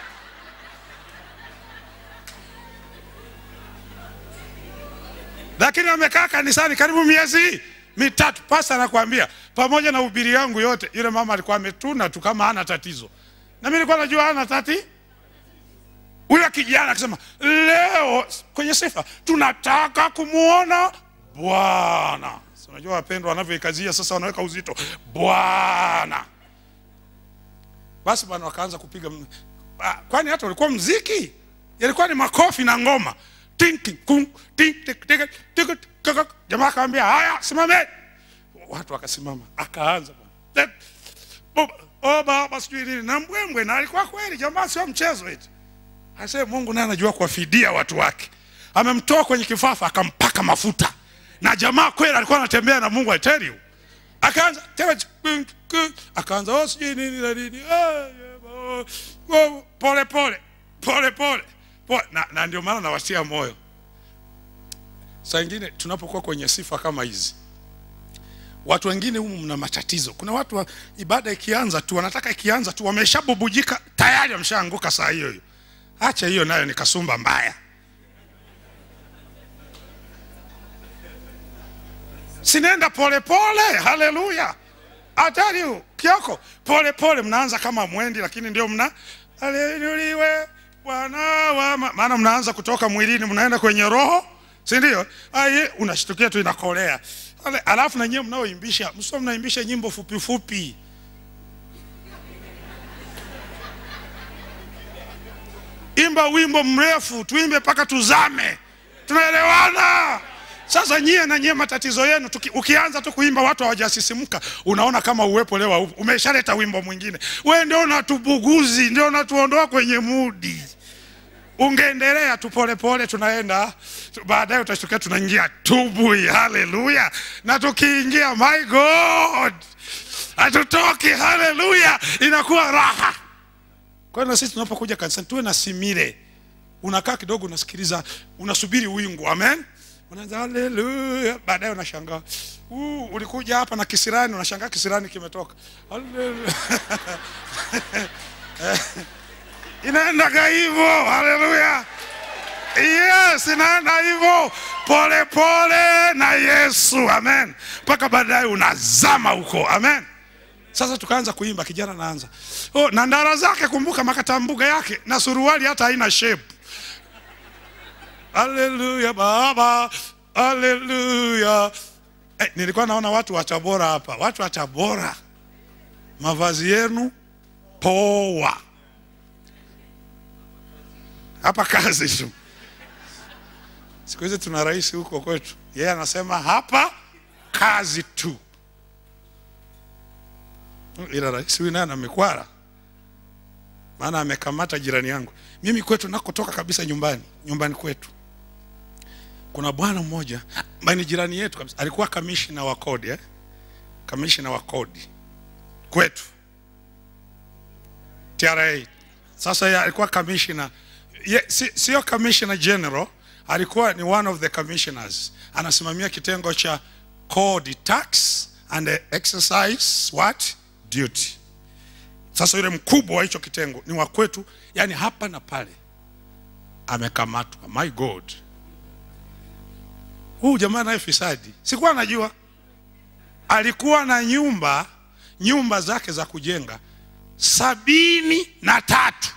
lakini amekaa kanisani karibu miezi mitatu pasta anakuambia pamoja na ubiri yangu yote yule mama alikuwa ametuna tu kama hana tatizo na mimi nilikuwa najua hana tati huyo kijana akisema leo kwenye sifa tunataka kumwona bwana Si unajua wapendwa wanavyoikazia sasa wanaweka uzito bwana basi bwana wakaanza kupiga m- ah, kwani hata ulikuwa mziki yalikuwa ni makofi na ngoma Ting, ting, kung, ting, tik, tik, tik, tik, tik. jamaa akamwambia haya simameni watu wakasimama akaanza bwana. Bo- oh baba sijui nini na mbwembwe na alikuwa kweli jamaa sio mchezo eti Asee Mungu naye anajua kuwafidia watu wake. Amemtoa kwenye kifafa akampaka mafuta. Na jamaa kweli alikuwa anatembea na Mungu I tell you. Akaanza tena ch- k- akaanza oh sijui nini na nini. Ah, yeah, oh, pole pole. Pole pole. Pole. Na, na ndio maana nawatia moyo. Saa ingine tunapokuwa kwenye sifa kama hizi watu wengine humu mna matatizo. Kuna watu wa, ibada ikianza tu wanataka ikianza tu wameshabubujika tayari wameshaanguka saa hiyo hiyo. Acha hiyo nayo ni kasumba mbaya. Sinenda pole pole, haleluya. I tell you, Kioko, pole pole mnaanza kama mwendi lakini ndio mna haleluya Bwana wa ma- maana mnaanza kutoka mwilini mnaenda kwenye roho, si ndio? Aye, unashtukia tu inakolea. Ale, alafu na nyewe mnaoimbisha, msio mnaimbisha nyimbo fupi fupi. imba wimbo mrefu tuimbe mpaka tuzame tunaelewana sasa nyie na nyie matatizo yenu tuki, ukianza tu kuimba watu hawajasisimka unaona kama uwepo leo haupo. umeshaleta wimbo mwingine we ndio unatubuguzi ndio unatuondoa kwenye mudi ungeendelea tu polepole tunaenda tu- baadaye utashtukia tunaingia tubui haleluya na tukiingia my god hatutoki haleluya inakuwa raha kwa hiyo na sisi tunapokuja kanisani tuwe na simile. Unakaa kidogo unasikiliza, unasubiri wingu. Amen. Unaanza haleluya, baadaye unashangaa. Uh, ulikuja hapa na kisirani, unashangaa kisirani kimetoka. Haleluya. Inaendaga hivyo. Haleluya. Yes, inaenda hivyo. pole pole na Yesu, amen, mpaka baadaye unazama huko, amen. Sasa tukaanza kuimba, kijana naanza oh, na ndara zake, kumbuka makatambuga yake na suruali hata haina shape. Haleluya Baba, haleluya. Eh, nilikuwa naona watu wa Tabora hapa, watu wa Tabora, mavazi yenu poa, hapa kazi tu. Siku hizi tuna rais huko kwetu, yeye anasema hapa kazi tu, ila rais huyu naye ana mikwara, maana amekamata jirani yangu. Mimi kwetu nakotoka kabisa, nyumbani nyumbani kwetu kuna bwana mmoja ambaye ni jirani yetu kabisa, alikuwa kamishina wa kodi eh? kamishina wa kodi kwetu TRA. Sasa yeye alikuwa kamishina ye, si, sio commissioner general, alikuwa ni one of the commissioners, anasimamia kitengo cha kodi tax and exercise what duty. Sasa yule mkubwa wa hicho kitengo ni wa kwetu, yani hapa na pale, amekamatwa. My God, huu jamaa naye fisadi, sikuwa najua. Alikuwa na nyumba nyumba zake za kujenga sabini na tatu.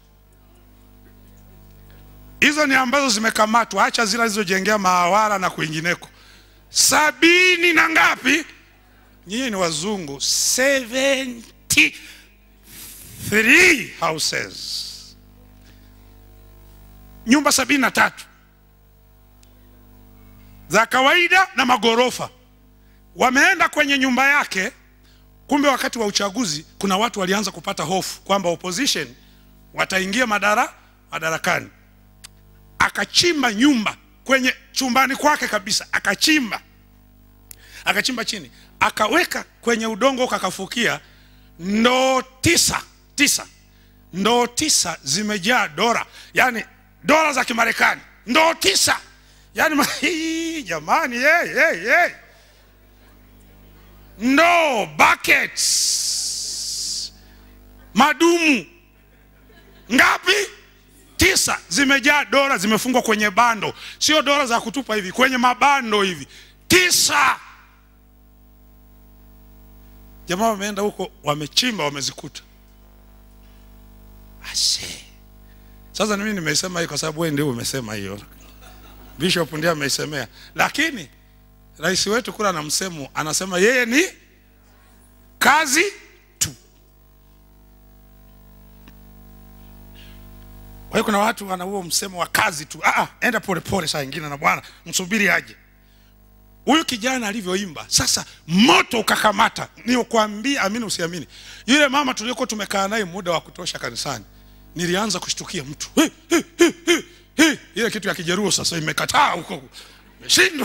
Hizo ni ambazo zimekamatwa, acha zile alizojengea maawara na kwingineko. Sabini na ngapi? Nyinyi ni wazungu. 73 houses, nyumba sabini na tatu za kawaida na magorofa. Wameenda kwenye nyumba yake, kumbe wakati wa uchaguzi kuna watu walianza kupata hofu kwamba opposition wataingia madara madarakani. Akachimba nyumba kwenye chumbani kwake kabisa, akachimba akachimba chini, akaweka kwenye udongo, kakafukia ndoo tisa tisa, ndoo tisa zimejaa dola, yani dola za Kimarekani, ndoo tisa yani ma, hii, jamani hey, hey, hey. ndoo buckets madumu ngapi? Tisa zimejaa dola, zimefungwa kwenye bando, sio dola za kutupa hivi, kwenye mabando hivi, tisa. Jamaa wameenda huko, wamechimba, wamezikuta. Ase, sasa mimi nimesema hii kwa sababu wewe ndio umesema hiyo, Bishop ndiye ameisemea, lakini rais wetu kula na msemo anasema yeye ni kazi tu. Kwa hiyo kuna watu wana huo msemo wa kazi tu. Ah, enda pole pole, saa nyingine na bwana msubiri aje. Huyu kijana alivyoimba sasa, moto ukakamata. Nikuambia, amini usiamini, yule mama tuliokuwa tumekaa naye muda wa kutosha kanisani, nilianza kushtukia mtu hey, hey, hey, hey, hey. Ile kitu ya Kijeruo sasa imekataa huko, imeshindwa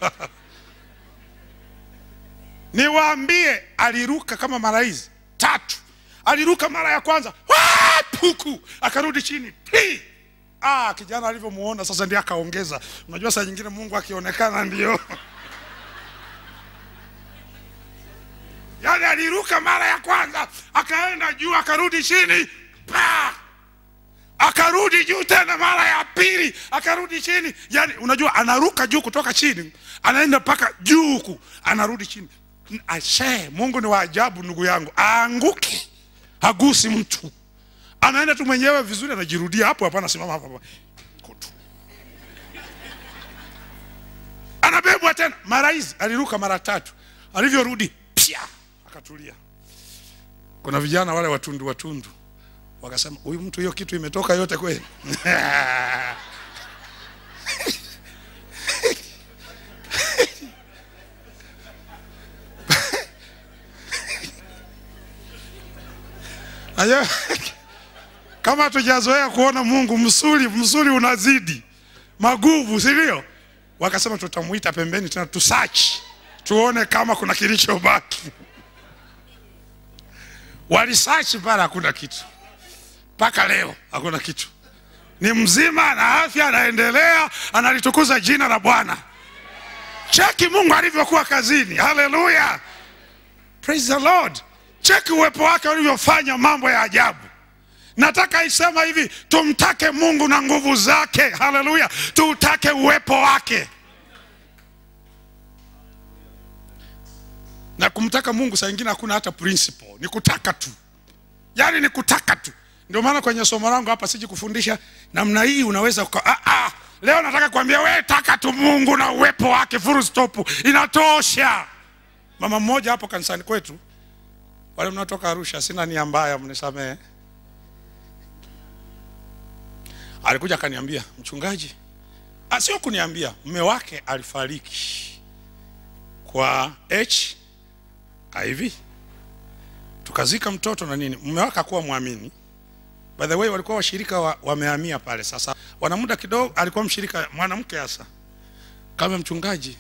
Niwaambie, aliruka kama mara hizi tatu. Aliruka mara ya kwanza puku, akarudi chini Pii. Ah, kijana alivyomuona sasa ndiye akaongeza. Unajua saa nyingine Mungu akionekana ndio yaani, aliruka mara ya kwanza akaenda juu, akarudi chini pa akarudi juu tena mara ya pili akarudi chini. Yani unajua anaruka juu kutoka chini anaenda mpaka juu huku anarudi chini. Ashe, Mungu ni wa ajabu ndugu yangu, aanguke hagusi mtu, anaenda tu mwenyewe vizuri, anajirudia hapo hapo, anasimama hapo hapo kutu, anabebwa tena. Mara hizi aliruka mara tatu, alivyorudi pia akatulia. Kuna vijana wale watundu watundu wakasema, huyu mtu hiyo kitu imetoka yote kweli? Ayo, kama hatujazoea kuona Mungu, msuli msuli unazidi maguvu, si ndio? Wakasema tutamuita pembeni tena tusachi tuone kama kuna kilichobaki. Walisachi pale, hakuna kitu, mpaka leo hakuna kitu. Ni mzima na afya, anaendelea, analitukuza jina la Bwana. Cheki Mungu alivyokuwa kazini. Haleluya, praise the Lord. Cheki uwepo wake ulivyofanya mambo ya ajabu. Nataka isema hivi, tumtake Mungu na nguvu zake. Haleluya, tuutake uwepo wake. na kumtaka mungu saa ingine hakuna hata principle ni kutaka tu yaani ni kutaka tu ndio maana kwenye somo langu hapa siji kufundisha namna hii unaweza uka, ah, ah, leo nataka kuambia we taka tu mungu na uwepo wake full stop inatosha mama mmoja hapo kanisani kwetu wale mnaotoka arusha sina nia mbaya mnisamehe alikuja akaniambia mchungaji ah, sio kuniambia mme wake alifariki kwa hiv tukazika mtoto na nini mume wake akuwa mwamini by the way walikuwa washirika wa, wamehamia pale sasa wana muda kidogo alikuwa mshirika mwanamke hasa kama mchungaji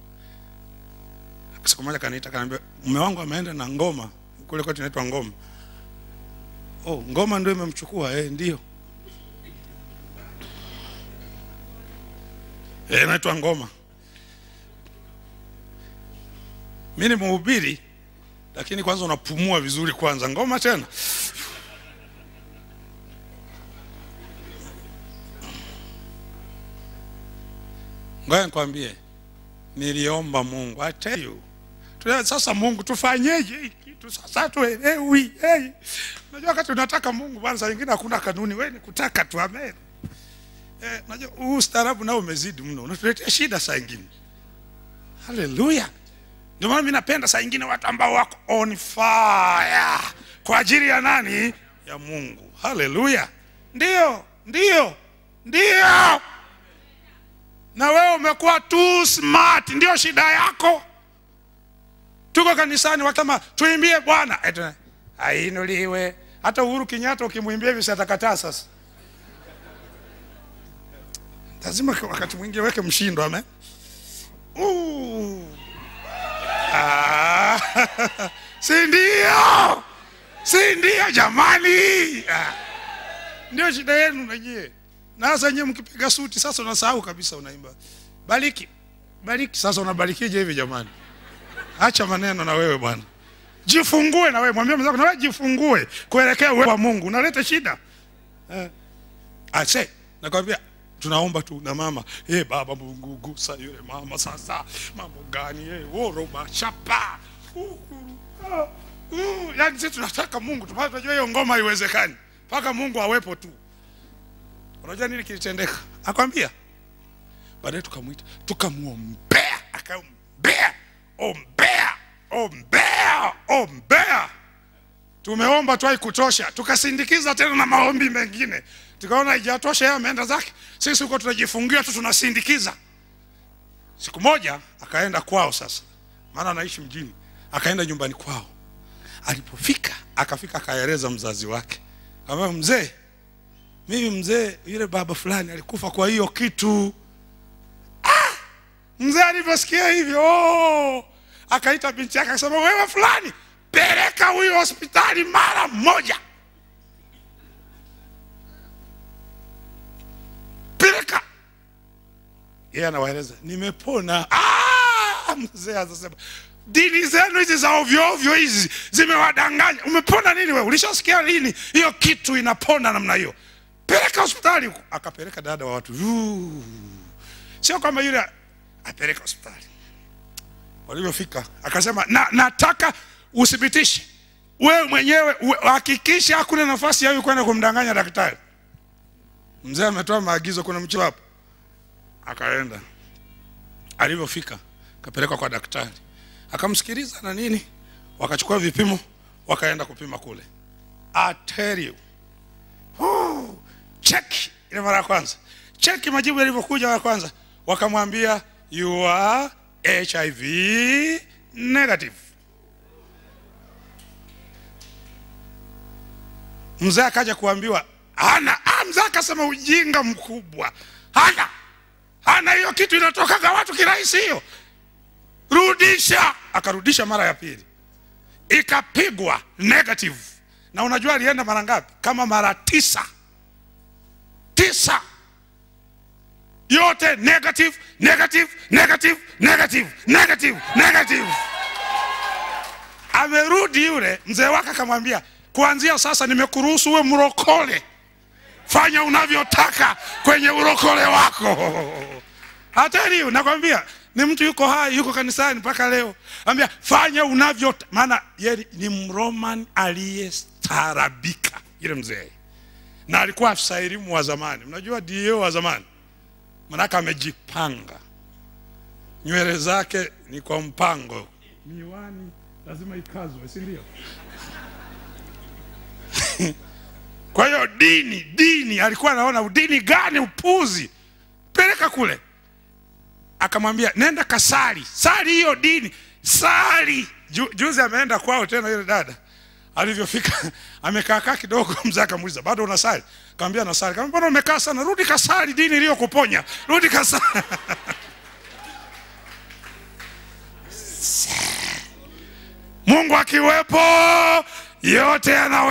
siku moja kaniita kaniambia mume wangu ameenda na ngoma kule kwetu inaitwa ngoma oh ngoma ndio imemchukua eh ndio eh inaitwa ngoma mi ni mhubiri lakini kwanza unapumua vizuri kwanza ngoma tena ngoja nikwambie niliomba mungu I tell you Tuna- sasa mungu tufanyeje hii kitu sasa tuelewi hey. unajua wakati unataka mungu bwana saa ingine hakuna kanuni we ni kutaka tu amen eh, unajua huu ustaarabu nao umezidi mno unatuletea shida saa ingine haleluya ndio maana mi napenda saa ingine watu ambao wako on fire kwa ajili ya nani ya mungu haleluya ndio ndio ndio na wewe umekuwa too smart ndio shida yako tuko kanisani wakama tuimbie bwana Eti, ainuliwe hata uhuru kenyatta ukimwimbia hivi si atakataa sasa lazima wakati mwingi weke mshindo amen Uh. Ah, si ndio si ndio jamani ah. ndio shida yenu najie na sasa nyewe mkipiga suti sasa unasahau kabisa unaimba bariki bariki sasa unabarikije hivi jamani acha maneno na wewe bwana jifungue na wewe mwambie mwenzako na wewe jifungue kuelekea uwepo wa mungu unaleta shida eh. ase nakwambia tunaomba tu na mama hey, baba mungu gusa yule mama sasa mambo gani hey, woroba chapa Uhuru, ah, uh, yani sisi tunataka mungu tupate tunajua hiyo ngoma haiwezekani mpaka mungu awepo tu unajua nini kilitendeka akwambia baadaye tukamwita tukamwombea akaombea ombea ombea ombea tumeomba tu haikutosha tukasindikiza tena na maombi mengine tukaona haijatosha yeye ameenda zake sisi huko tunajifungia tu tunasindikiza siku moja akaenda kwao sasa maana anaishi mjini akaenda nyumbani kwao alipofika akafika akaeleza mzazi wake ambaye mzee mimi mzee yule baba fulani alikufa kwa hiyo kitu ah! mzee alivyosikia hivyo oh! akaita binti yake akasema wewe fulani peleka huyo hospitali mara moja peleka yeye anawaeleza nimepona ah! mzee anasema dini zenu hizi za ovyo ovyo hizi zimewadanganya umepona nini wewe ulishasikia lini hiyo kitu inapona namna hiyo peleka hospitali huko akapeleka dada wa watu Yuu. sio kwamba yule apeleka hospitali walivyofika akasema na, nataka uthibitishe wewe mwenyewe uwe- hakikisha hakuna nafasi ya huyu kwenda kumdanganya daktari mzee ametoa maagizo kuna mchilo hapo akaenda alivyofika akapelekwa kwa daktari akamsikiliza na nini wakachukua vipimo wakaenda kupima kule I tell you Woo! cheki ile mara ya kwanza cheki majibu yalivyokuja ya kwanza wakamwambia you are hiv negative mzee akaja kuambiwa hana ah, mzee akasema ujinga mkubwa hana hana hiyo kitu inatokaga watu kirahisi hiyo rudisha akarudisha mara ya pili ikapigwa negative na unajua alienda mara ngapi kama mara tisa tisa yote negative negative negative negative negative negative amerudi yule mzee wake akamwambia kuanzia sasa nimekuruhusu uwe mrokole fanya unavyotaka kwenye urokole wako hatari nakwambia ni mtu yuko hai yuko kanisani mpaka leo ambia fanya unavyo maana yeye ni mroman aliyestaarabika yule mzee na alikuwa afisa elimu wa zamani mnajua dio wa zamani manake amejipanga nywele zake ni kwa mpango miwani lazima ikazwe si ndio kwa hiyo dini dini alikuwa anaona dini gani upuzi peleka kule akamwambia nenda kasali sali hiyo dini sali Ju, juzi ameenda kwao tena yule dada alivyofika amekaakaa kidogo mzee akamuuliza bado unasali akamwambia nasali akamwambia mbona umekaa sana rudi kasali dini iliyokuponya rudi kasali mungu akiwepo yote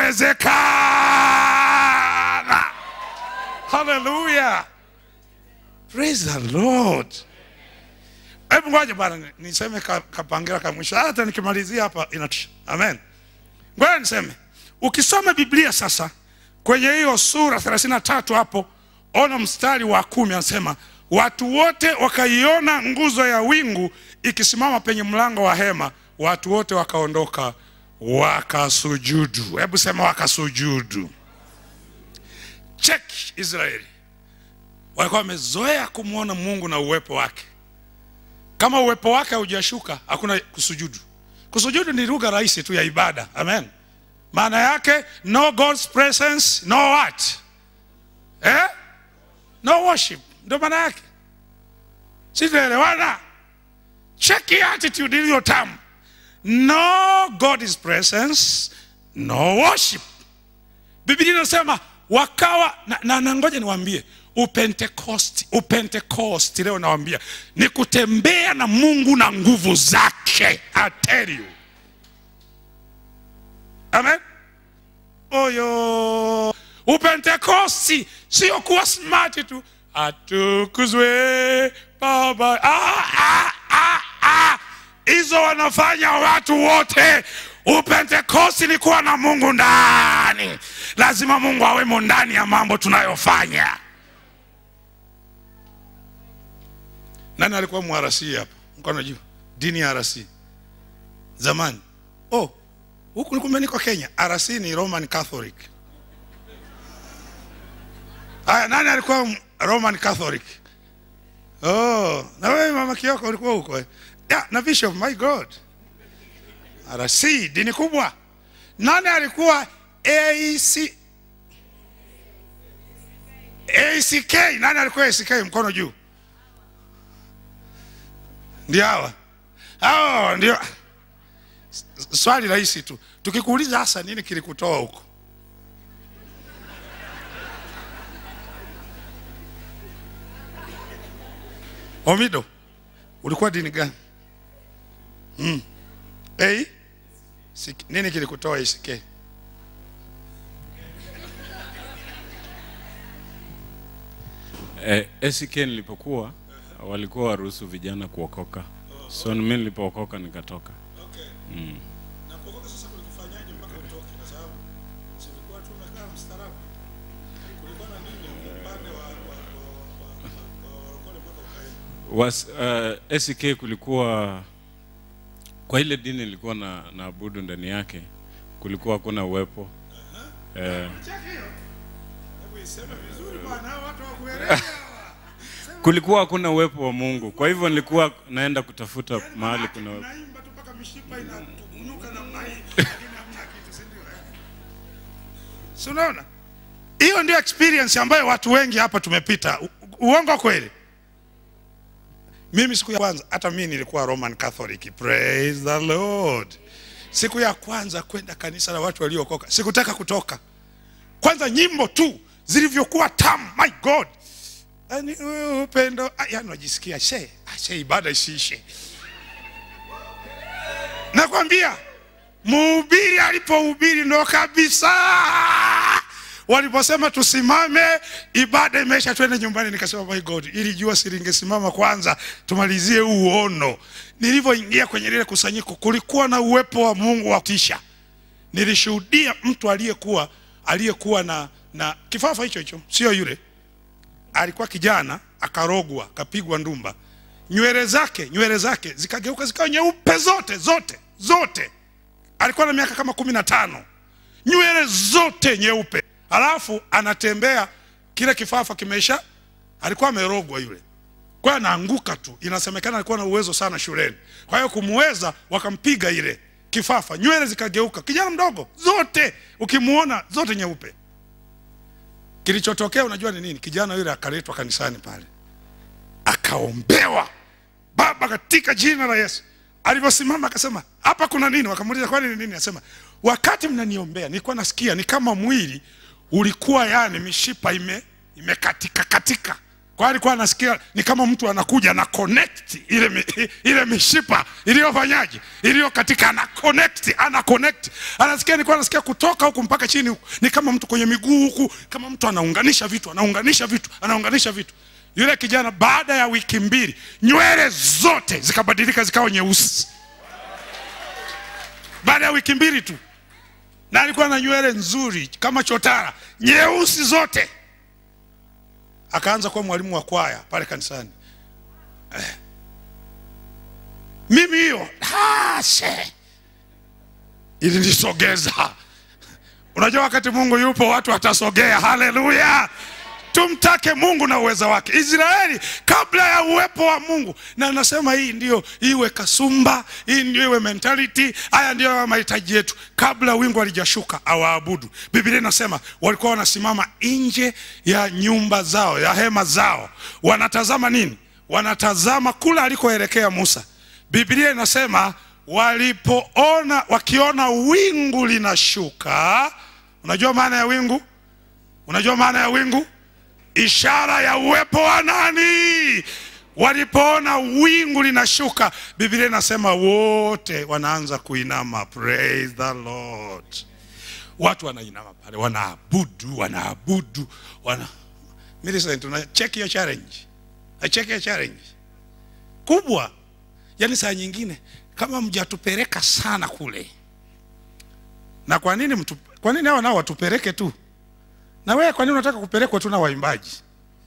yanawezekana haleluya praise the lord hebu ngoja bwana niseme ka- kapangira ka mwisho hata nikimalizia hapa inatisha amen ngoja niseme ukisoma biblia sasa kwenye hiyo sura 33 hapo ona mstari wa kumi anasema watu wote wakaiona nguzo ya wingu ikisimama penye mlango wa hema watu wote wakaondoka wakasujudu hebu sema wakasujudu check israeli walikuwa wamezoea kumwona mungu na uwepo wake kama uwepo wake haujashuka hakuna kusujudu kusujudu ni lugha rahisi tu ya ibada amen maana yake no god's presence no what eh? no worship ndio maana yake sitaelewana cheki attitude iliyo tamu no god is presence no worship biblia inasema wakawa na, na, na ngoja niwaambie upentekosti upentekosti leo nawambia ni kutembea na mungu na nguvu zake I tell you amen oyo upentekosti sio kuwa smart tu atukuzwe baba ah, ah, ah, ah. hizo wanafanya watu wote upentekosti ni kuwa na mungu ndani lazima mungu awemo ndani ya mambo tunayofanya nani alikuwa mwarasi hapa mkono juu dini ya rasi zamani oh huku kumbe niko kenya rc ni roman catholic aya nani alikuwa m- roman catholic oh na wewe mama kioko ulikuwa huko eh? yeah, na bishop my god rc dini kubwa nani alikuwa ac ack nani alikuwa ack mkono juu ndio hawa hao ndio S- swali rahisi tu tukikuuliza hasa nini kilikutoa huko omido ulikuwa dini gani mm. hey? Sik- nini kilikutoa isikee Eh, ACK nilipokuwa walikuwa waruhusu vijana kuokoka, so mimi nilipookoka nikatoka. na kuokoka sasa kulikufanyaje mpaka utoke kwa sababu silikuwa tu umekaa mstaarabu kulikuwa na nini upande wa warokole mpaka ukaenda Was, uh, ACK kulikuwa kwa ile dini nilikuwa na naabudu ndani yake kulikuwa hakuna uwepo eh, cheki hiyo hebu iseme vizuri bwana hao watu wakuelewa kulikuwa hakuna uwepo wa Mungu, kwa hivyo nilikuwa naenda kutafuta mahali kuna uwepo. unaimba tu mpaka mishipa inatunuka namna hii lakini hamna kitu si ndio eh? si unaona hiyo ndio experience ambayo watu wengi hapa tumepita U- uongo kweli mimi siku ya kwanza hata mimi nilikuwa roman catholic praise the lord siku ya kwanza kwenda kanisa la watu waliookoka sikutaka kutoka kwanza nyimbo tu zilivyokuwa tamu my god yani uh, upendo ah, yani unajisikia she ah, she ibada isiishe nakwambia mhubiri alipohubiri ndo kabisa waliposema tusimame ibada imeisha twende nyumbani nikasema my god ili jua silingesimama kwanza tumalizie huu uono nilivyoingia kwenye lile kusanyiko kulikuwa na uwepo wa mungu wa tisha nilishuhudia mtu aliyekuwa aliyekuwa na na kifafa hicho hicho sio yule alikuwa kijana akarogwa akapigwa ndumba nywele zake nywele zake zikageuka zikawa nyeupe zote zote zote alikuwa na miaka kama kumi na tano nywele zote nyeupe alafu anatembea kile kifafa kimeisha alikuwa amerogwa yule kwa hiyo anaanguka tu inasemekana alikuwa na uwezo sana shuleni kwa hiyo kumweza wakampiga ile kifafa nywele zikageuka kijana mdogo zote ukimuona zote nyeupe kilichotokea unajua ni nini kijana yule akaletwa kanisani pale akaombewa baba katika jina la yesu alivyosimama akasema hapa kuna nini wakamuuliza kwani ni nini asema wakati mnaniombea nilikuwa nasikia ni kama mwili ulikuwa yani mishipa ime imekatika katika kwa hiyo alikuwa anasikia ni kama mtu anakuja na connect ile mi, ile mishipa iliyofanyaje iliyo katika ana connect ana connect anasikia nilikuwa anasikia kutoka huku mpaka chini huku ni kama mtu kwenye miguu huku kama mtu anaunganisha vitu anaunganisha vitu anaunganisha vitu yule kijana baada ya wiki mbili nywele zote zikabadilika zikawa nyeusi baada ya wiki mbili tu na alikuwa na nywele nzuri kama chotara nyeusi zote akaanza kuwa mwalimu wa kwaya pale kanisani eh. mimi hiyo hashe ilinisogeza unajua wakati mungu yupo watu watasogea haleluya tumtake mungu na uweza wake israeli kabla ya uwepo wa mungu na nasema hii ndio iwe kasumba hii ndio iwe mentality haya ndio yawe mahitaji yetu kabla wingu halijashuka awaabudu biblia inasema walikuwa wanasimama nje ya nyumba zao ya hema zao wanatazama nini wanatazama kula alikoelekea musa biblia inasema walipoona wakiona wingu linashuka unajua maana ya wingu unajua maana ya wingu ishara ya uwepo wa nani walipoona wingu linashuka biblia inasema wote wanaanza kuinama praise the lord watu wanainama pale wanaabudu wanaabudu wana Millicent, una check your challenge I check your challenge kubwa yaani saa nyingine kama mjatupeleka sana kule na kwa nini mtu, kwa nini hao nao watupeleke tu na wewe kwa nini unataka kupelekwa tu na waimbaji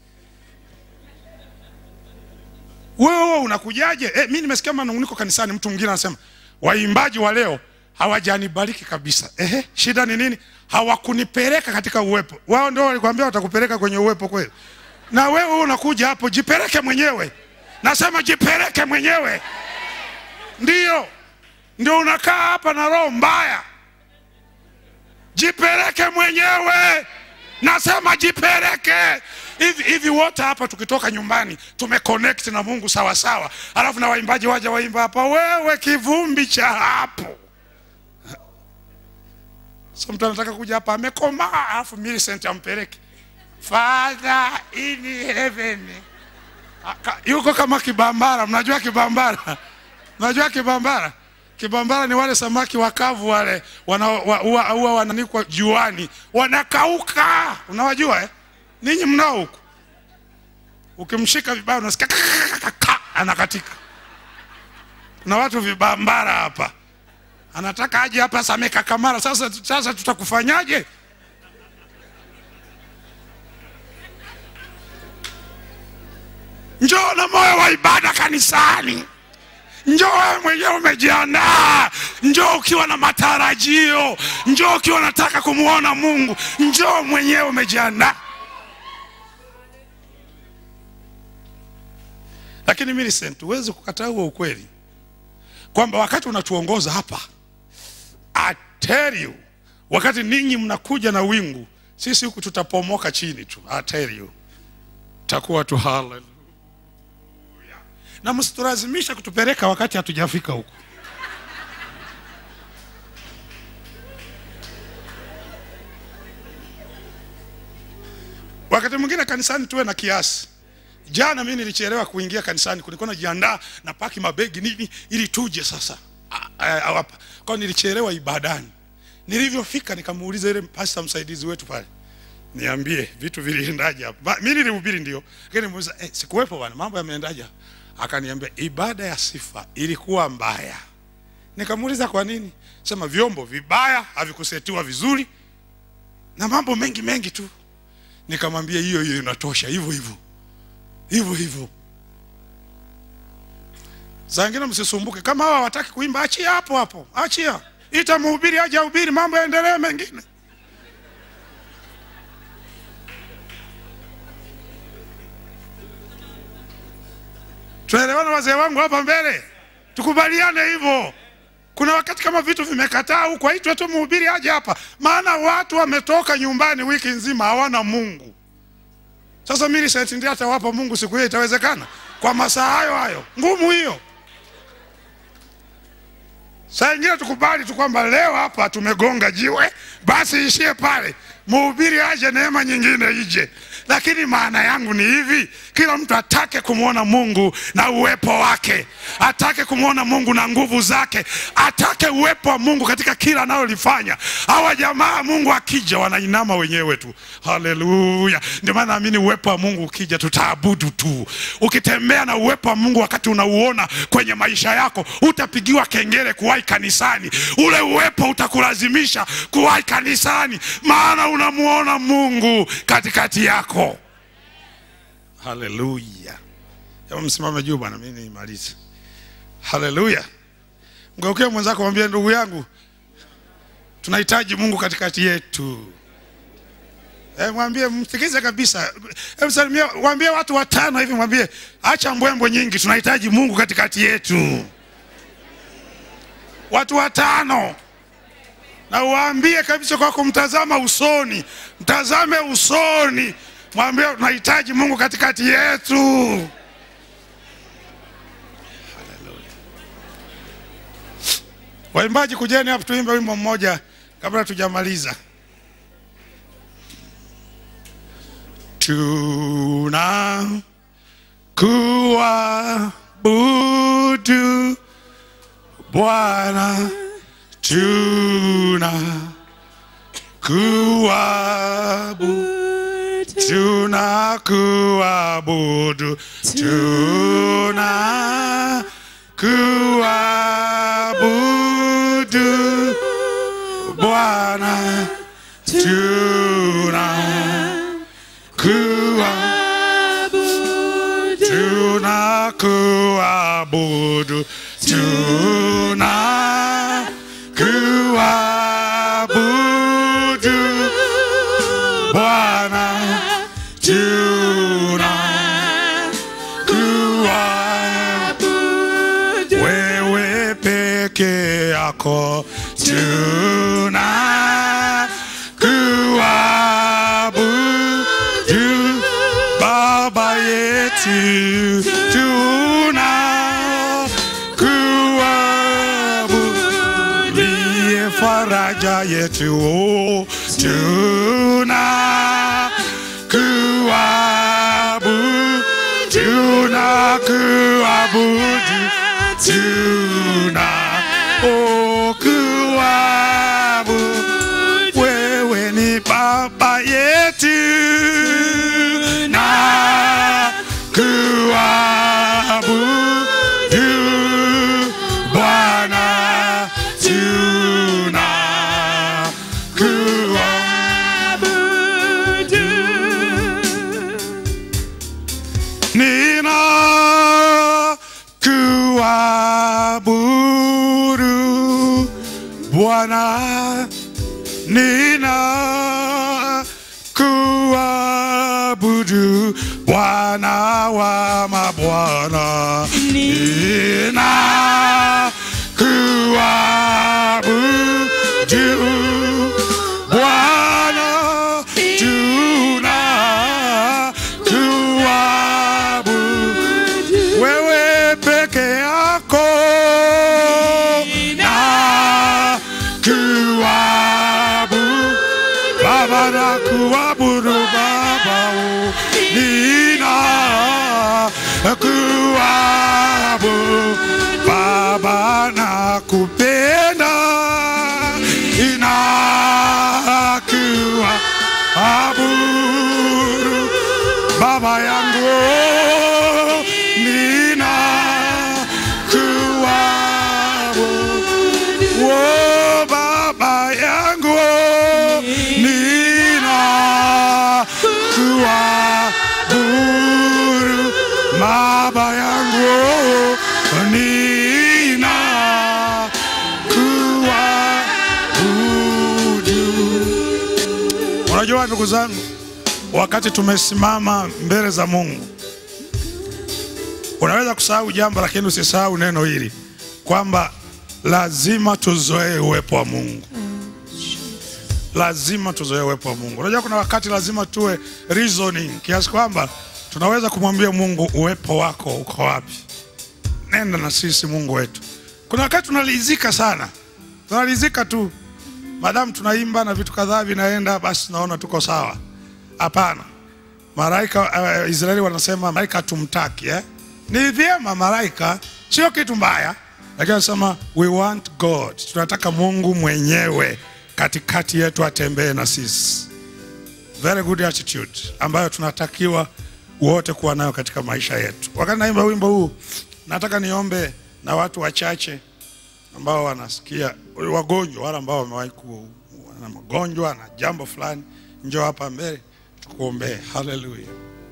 wewe unakujaje eh, mi nimesikia manunguniko kanisani mtu mwingine anasema waimbaji wa leo hawajanibariki kabisa ehe shida ni nini hawakunipeleka katika uwepo wao ndio walikwambia watakupeleka kwenye uwepo kweli na wewe unakuja hapo jipeleke mwenyewe nasema jipeleke mwenyewe ndio ndio unakaa hapa na roho mbaya jipeleke mwenyewe nasema jipeleke hivi hivi wote hapa tukitoka nyumbani tumeconnect na mungu sawa sawa alafu na waimbaji waja waimba hapa wewe kivumbi cha hapo so mtu anataka kuja hapa amekomaa alafu Millicent ampeleke father in heaven Aka- yuko kama kibambara mnajua kibambara mnajua kibambara kibambara ni wale samaki wakavu wale wana- wa- huwa huwa wananikwa juani wanakauka unawajua eh? ninyi mnao huku ukimshika vibaya unasikia kakakakaka, anakatika kuna watu vibambara hapa anataka aje hapa sameka kamara sasa sasa tutakufanyaje njoo na moyo wa ibada kanisani njoo wewe mwenyewe umejiandaa njoo ukiwa na matarajio njoo ukiwa unataka kumwona mungu njoo mwenyewe umejiandaa lakini Millicent huwezi kukataa huo ukweli kwamba wakati unatuongoza hapa I tell you wakati ninyi mnakuja na wingu sisi huku tutapomoka chini tu I tell you takuwa tu haleluya na msitulazimisha kutupeleka wakati hatujafika huku wakati mwingine kanisani tuwe na kiasi jana mi nilichelewa kuingia kanisani kulikuwa najiandaa na paki mabegi nini ili tuje sasa A- a- a- hapa kwao nilichelewa ibadani nilivyofika nikamuuliza ile pasta msaidizi wetu pale niambie vitu viliendaje hapa Ma- mi nilihubiri ndio lakini muuliza eh, sikuwepo bwana mambo yameendaje hapa?" akaniambia ibada ya sifa ilikuwa mbaya nikamuuliza kwa nini sema vyombo vibaya havikusetiwa vizuri na mambo mengi mengi tu nikamwambia hiyo hiyo inatosha hivyo hivyo hivyo hivyo saa ingine msisumbuke kama hawa hawataki kuimba achia hapo hapo achia ita mhubiri aje ahubiri mambo yaendelee mengine tunaelewana wazee wangu hapa mbele tukubaliane hivyo kuna wakati kama vitu vimekataa huko aitwe tu mhubiri aje hapa maana watu wametoka nyumbani wiki nzima hawana mungu sasa Millicent ndiye atawapa mungu siku hiyo itawezekana kwa masaa hayo hayo ngumu hiyo saa ingine tukubali tu kwamba leo hapa tumegonga jiwe basi ishie pale mhubiri aje neema nyingine ije lakini maana yangu ni hivi kila mtu atake kumwona mungu na uwepo wake atake kumwona mungu na nguvu zake atake uwepo wa mungu katika kila analolifanya hawa jamaa mungu akija wanainama wenyewe tu haleluya ndio maana naamini uwepo wa mungu ukija tutaabudu tu ukitembea na uwepo wa mungu wakati unauona kwenye maisha yako utapigiwa kengele kuwahi kanisani ule uwepo utakulazimisha kuwahi kanisani maana unamuona mungu katikati yako haleluya hebu msimame juu bwana mi nimalize haleluya mgeukie mwenzako mwambie ndugu yangu tunahitaji mungu katikati yetu Eh, mwambie msikize kabisa Hebu salimia mwambie watu watano hivi mwambie acha mbwembwe nyingi tunahitaji mungu katikati yetu watu watano na uwaambie kabisa kwa kumtazama usoni mtazame usoni mwambie tunahitaji mungu katikati yetu Hallelujah. waimbaji kujeni hapo tuimbe wimbo mmoja kabla tujamaliza tuna kuabudu bwana tuna kuabudu tuna kuabudu tuna kuabudu bwana tuna kuabudu tuna kuabudu tuna kuabudu Bwana tuna kuabudu wewe peke yako tuna kuabudu Baba yetu tuna kuabudu ndiye faraja yetu oh, tuna kuabudu tuna kuabudu tuna oh, kuabudu wewe ni baba yetu na kuabudu Bwana tuna kuabudu nina kuabudu Bwana nina kuabudu Bwana wa mabwana nina kuabudu Bwana tuna kuabudu wewe peke yako na kuabudu Baba na kuabudu Baba oh, nina kuabudu Baba na kupenda ina kuabudu Baba yangu nina kuabudu oh, Baba yangu nina kuabudu Baba yangu nina kuabudu. Unajua ndugu zangu, wakati tumesimama mbele za Mungu, unaweza kusahau jambo, lakini usisahau neno hili kwamba lazima tuzoee uwepo wa Mungu lazima tuzoee uwepo wa Mungu. Unajua kuna wakati lazima tuwe reasoning kiasi kwamba tunaweza kumwambia Mungu uwepo wako uko wapi? Nenda na sisi Mungu wetu. Kuna wakati tunalizika sana, tunalizika tu madamu tunaimba na vitu kadhaa vinaenda, basi naona tuko sawa. Hapana, malaika uh, Israeli wanasema malaika tumtaki eh? Ni vyema malaika, sio kitu mbaya, lakini anasema we want God, tunataka Mungu mwenyewe katikati yetu atembee na sisi. Very good attitude ambayo tunatakiwa wote kuwa nayo katika maisha yetu. Wakati naimba wimbo huu, nataka niombe na watu wachache ambao wanasikia wagonjwa, wale ambao wamewahi kuwa na magonjwa na jambo fulani, njoo hapa mbele tukuombee. Haleluya.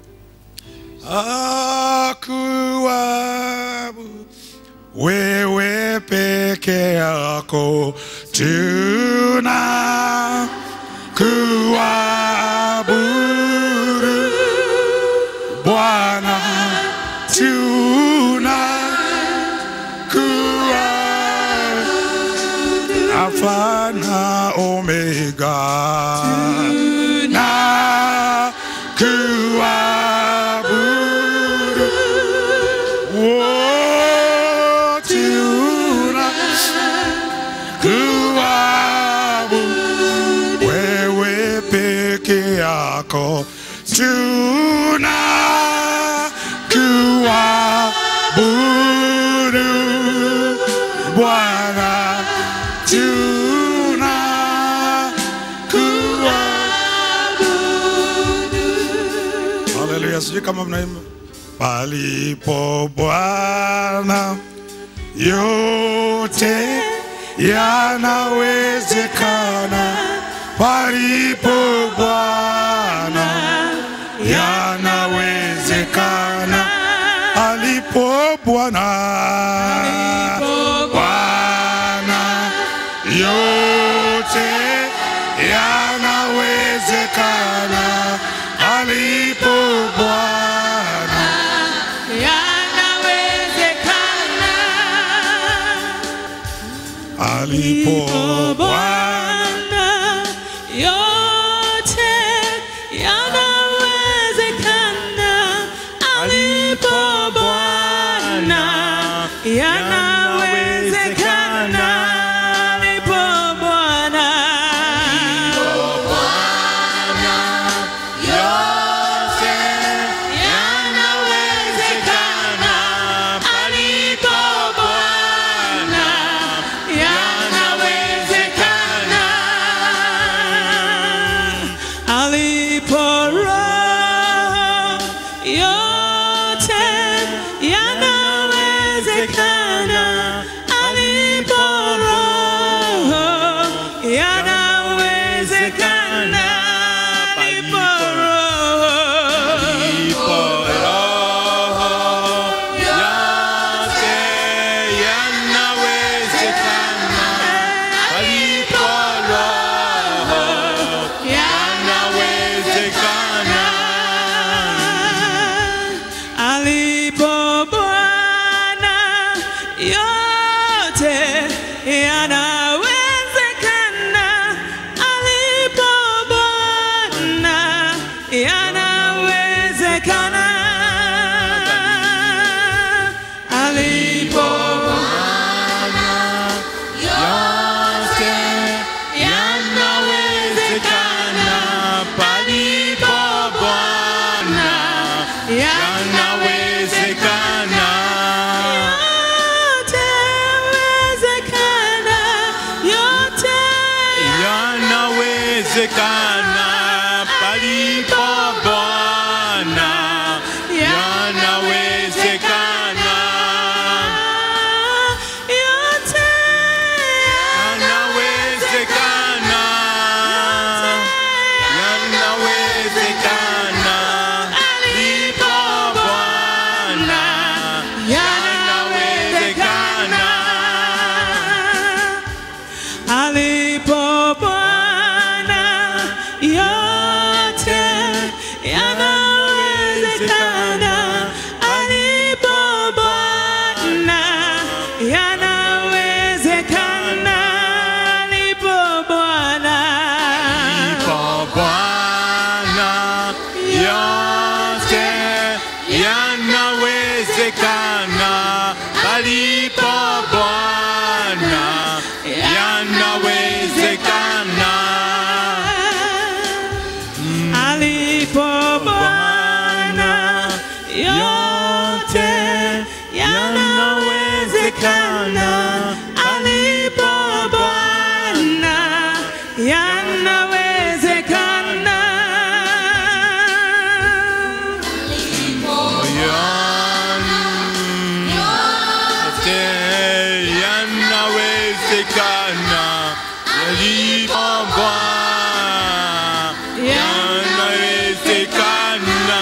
Akuabu wewe peke yako tuna kuabudu Bwana, tuna kuabudu Alfa na Omega na kuabudu wote una kuabudu wewe peke yako tuna kuabudu Bwana tuna kuabudu Haleluya, sijui kama mnaimba palipo Bwana yote yanawezekana, palipo Bwana yanawezekana, alipo Bwana Bwana yote yanawezekana, alipo Bwana yanawezekana alipo Bwana Bwana, yote yanawezekana. Alipo Bwana, yanawezekana. Alipo Bwana, yanawezekana. Alipo Bwana, yanawezekana. yanawezekana alipo Bwana, yanawezekana alipo Bwana. Kwa Bwana yote yanawezekana, alipo Bwana yanawezekana. alipo Bwana yote yanawezekana, alipo Bwana yanawezekana. Yote yanawezekana, alipo Bwana yanawezekana.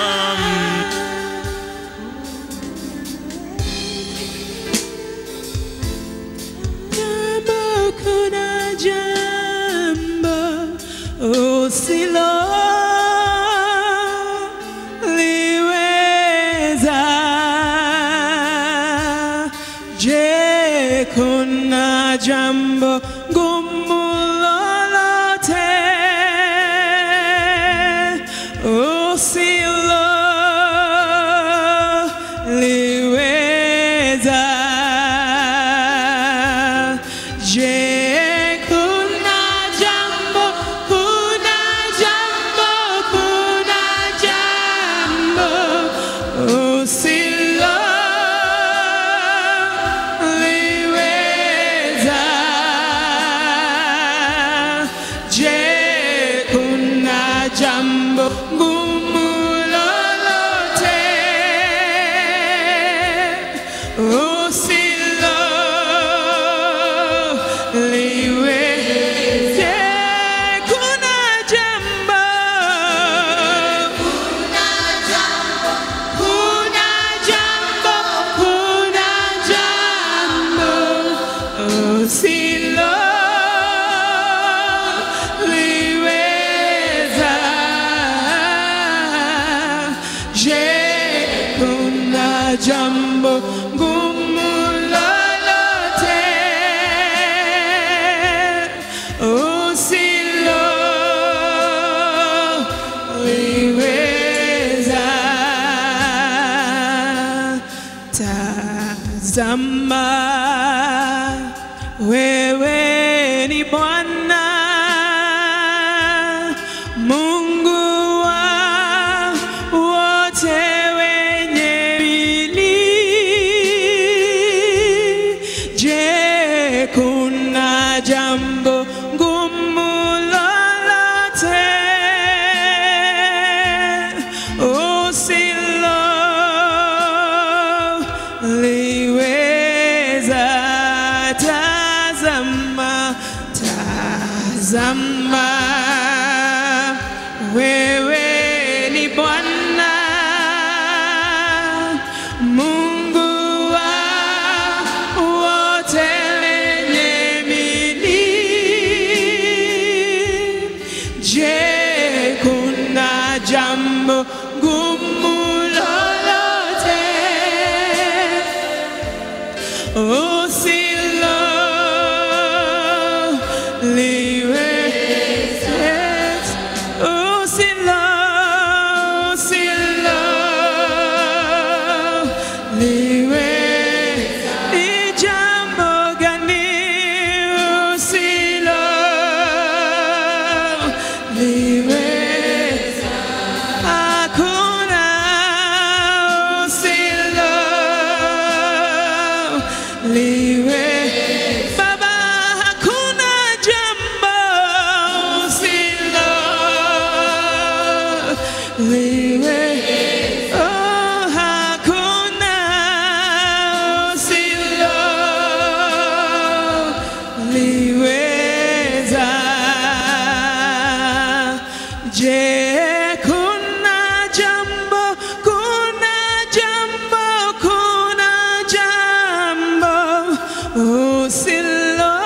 Jambo, kuna jambo usilo liweza. Je, kuna jambo gumu lolote usilo liweza? Je, kuna jambo, kuna jambo, kuna jambo usilo liweza? Je, kuna jambo gumu lolote usilo liweze? Kuna jambo, kuna jambo, kuna jambo usilo liweza. Je, kuna jambo gumu lolote usilo liweza? Tazama, wewe ni Bwana Mungu wa wote wenye mwili. Je, kuna jambo ngumu lolote usilo liweza? Tazama, tazama, wewe ni Bwana Mungu wa wote wenye mwili. Je, kuna jambo gumu lolote usilo liweze? Usilo, usilo liweze. Ni jambo gani usilo liweze? Hakuna usilo liwe Baba, hakuna jambo usilo liwe Oh, hakuna usilo liweza. Je, kuna jambo, kuna jambo, kuna jambo usilo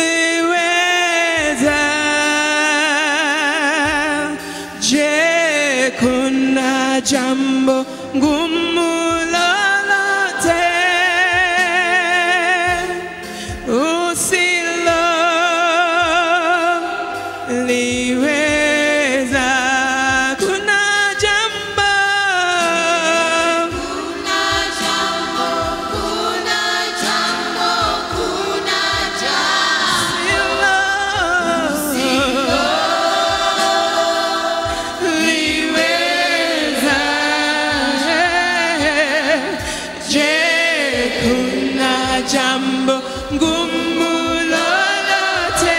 liweza? Je, kuna jambo ngumu lolote usilo liweza kuna jambo liweza je kuna jambo ngumu lolote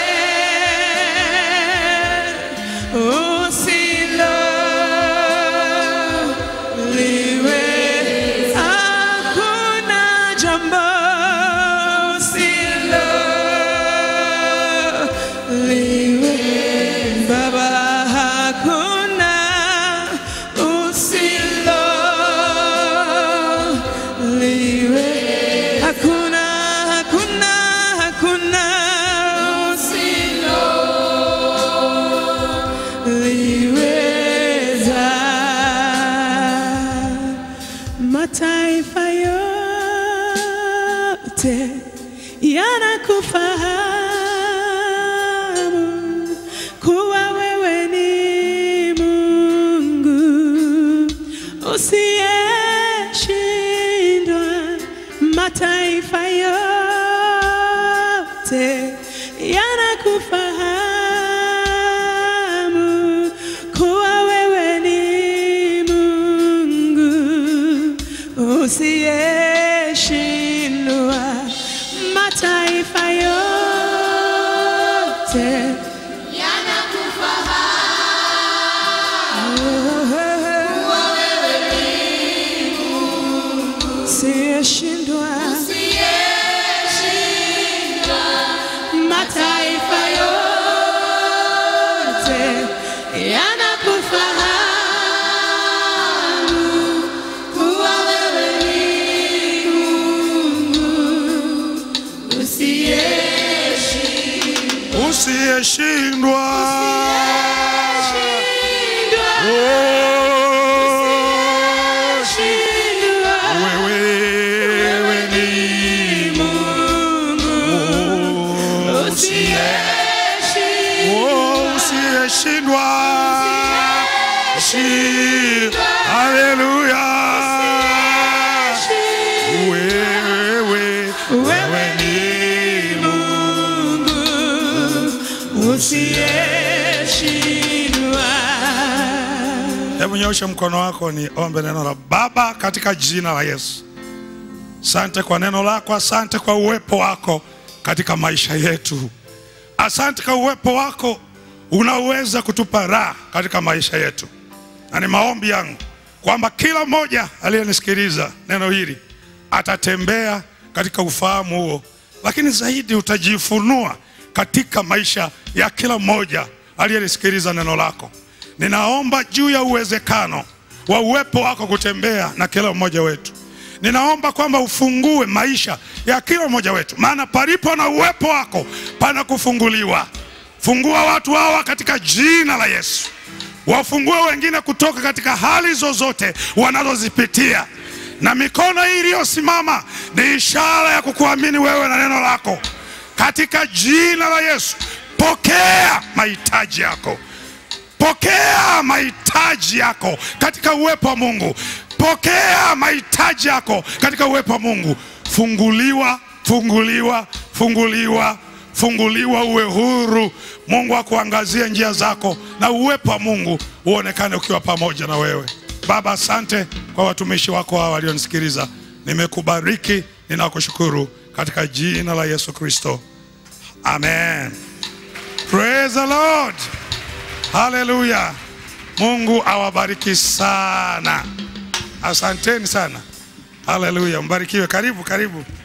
usilo liweza kuna jambo usilo liwe baba hakuna usilo liwe hakuna hakuna hakuna usilo liweza mataifa yote yanakufahamu kuwa wewe ni Mungu usiyeshindwa. Mataifa yote yanakufahamu kuwa wewe ni Mungu usiyeshindwa. Mataifa yote usiyeshindwa. Mataifa yote yanakufahamu kuwa wewe ni Mungu usiyeshindwa. usiyeshindwa Oh, Usiyeshindwa. wewe ni Mungu usiyeshindwa. Oh, usiyeshindwa Shi- haleluya wewe wewe ni Mungu usiyeshindwa. Hebu nyosha mkono wako ni ombe neno la Baba katika jina la Yesu. Asante kwa neno lako, asante kwa uwepo wako katika maisha yetu. Asante kwa uwepo wako unaweza kutupa raha katika maisha yetu, na ni maombi yangu kwamba kila mmoja aliyenisikiliza neno hili atatembea katika ufahamu huo, lakini zaidi utajifunua katika maisha ya kila mmoja aliyenisikiliza neno lako. Ninaomba juu ya uwezekano wa uwepo wako kutembea na kila mmoja wetu. Ninaomba kwamba ufungue maisha ya kila mmoja wetu, maana palipo na uwepo wako pana kufunguliwa. Fungua watu hawa katika jina la Yesu, wafungue wengine kutoka katika hali zozote wanazozipitia, na mikono hii iliyosimama ni ishara ya kukuamini wewe na neno lako. Katika jina la Yesu, pokea mahitaji yako pokea mahitaji yako katika uwepo wa Mungu. Pokea mahitaji yako katika uwepo wa Mungu. Funguliwa, funguliwa, funguliwa, funguliwa, uwe huru. Mungu akuangazie njia zako na uwepo wa Mungu uonekane ukiwa pamoja na wewe. Baba, asante kwa watumishi wako hawa walionisikiliza. Nimekubariki, ninakushukuru katika jina la Yesu Kristo, amen. Praise the Lord. Haleluya. Mungu awabariki sana. Asanteni sana. Haleluya. Mbarikiwe. Karibu, karibu.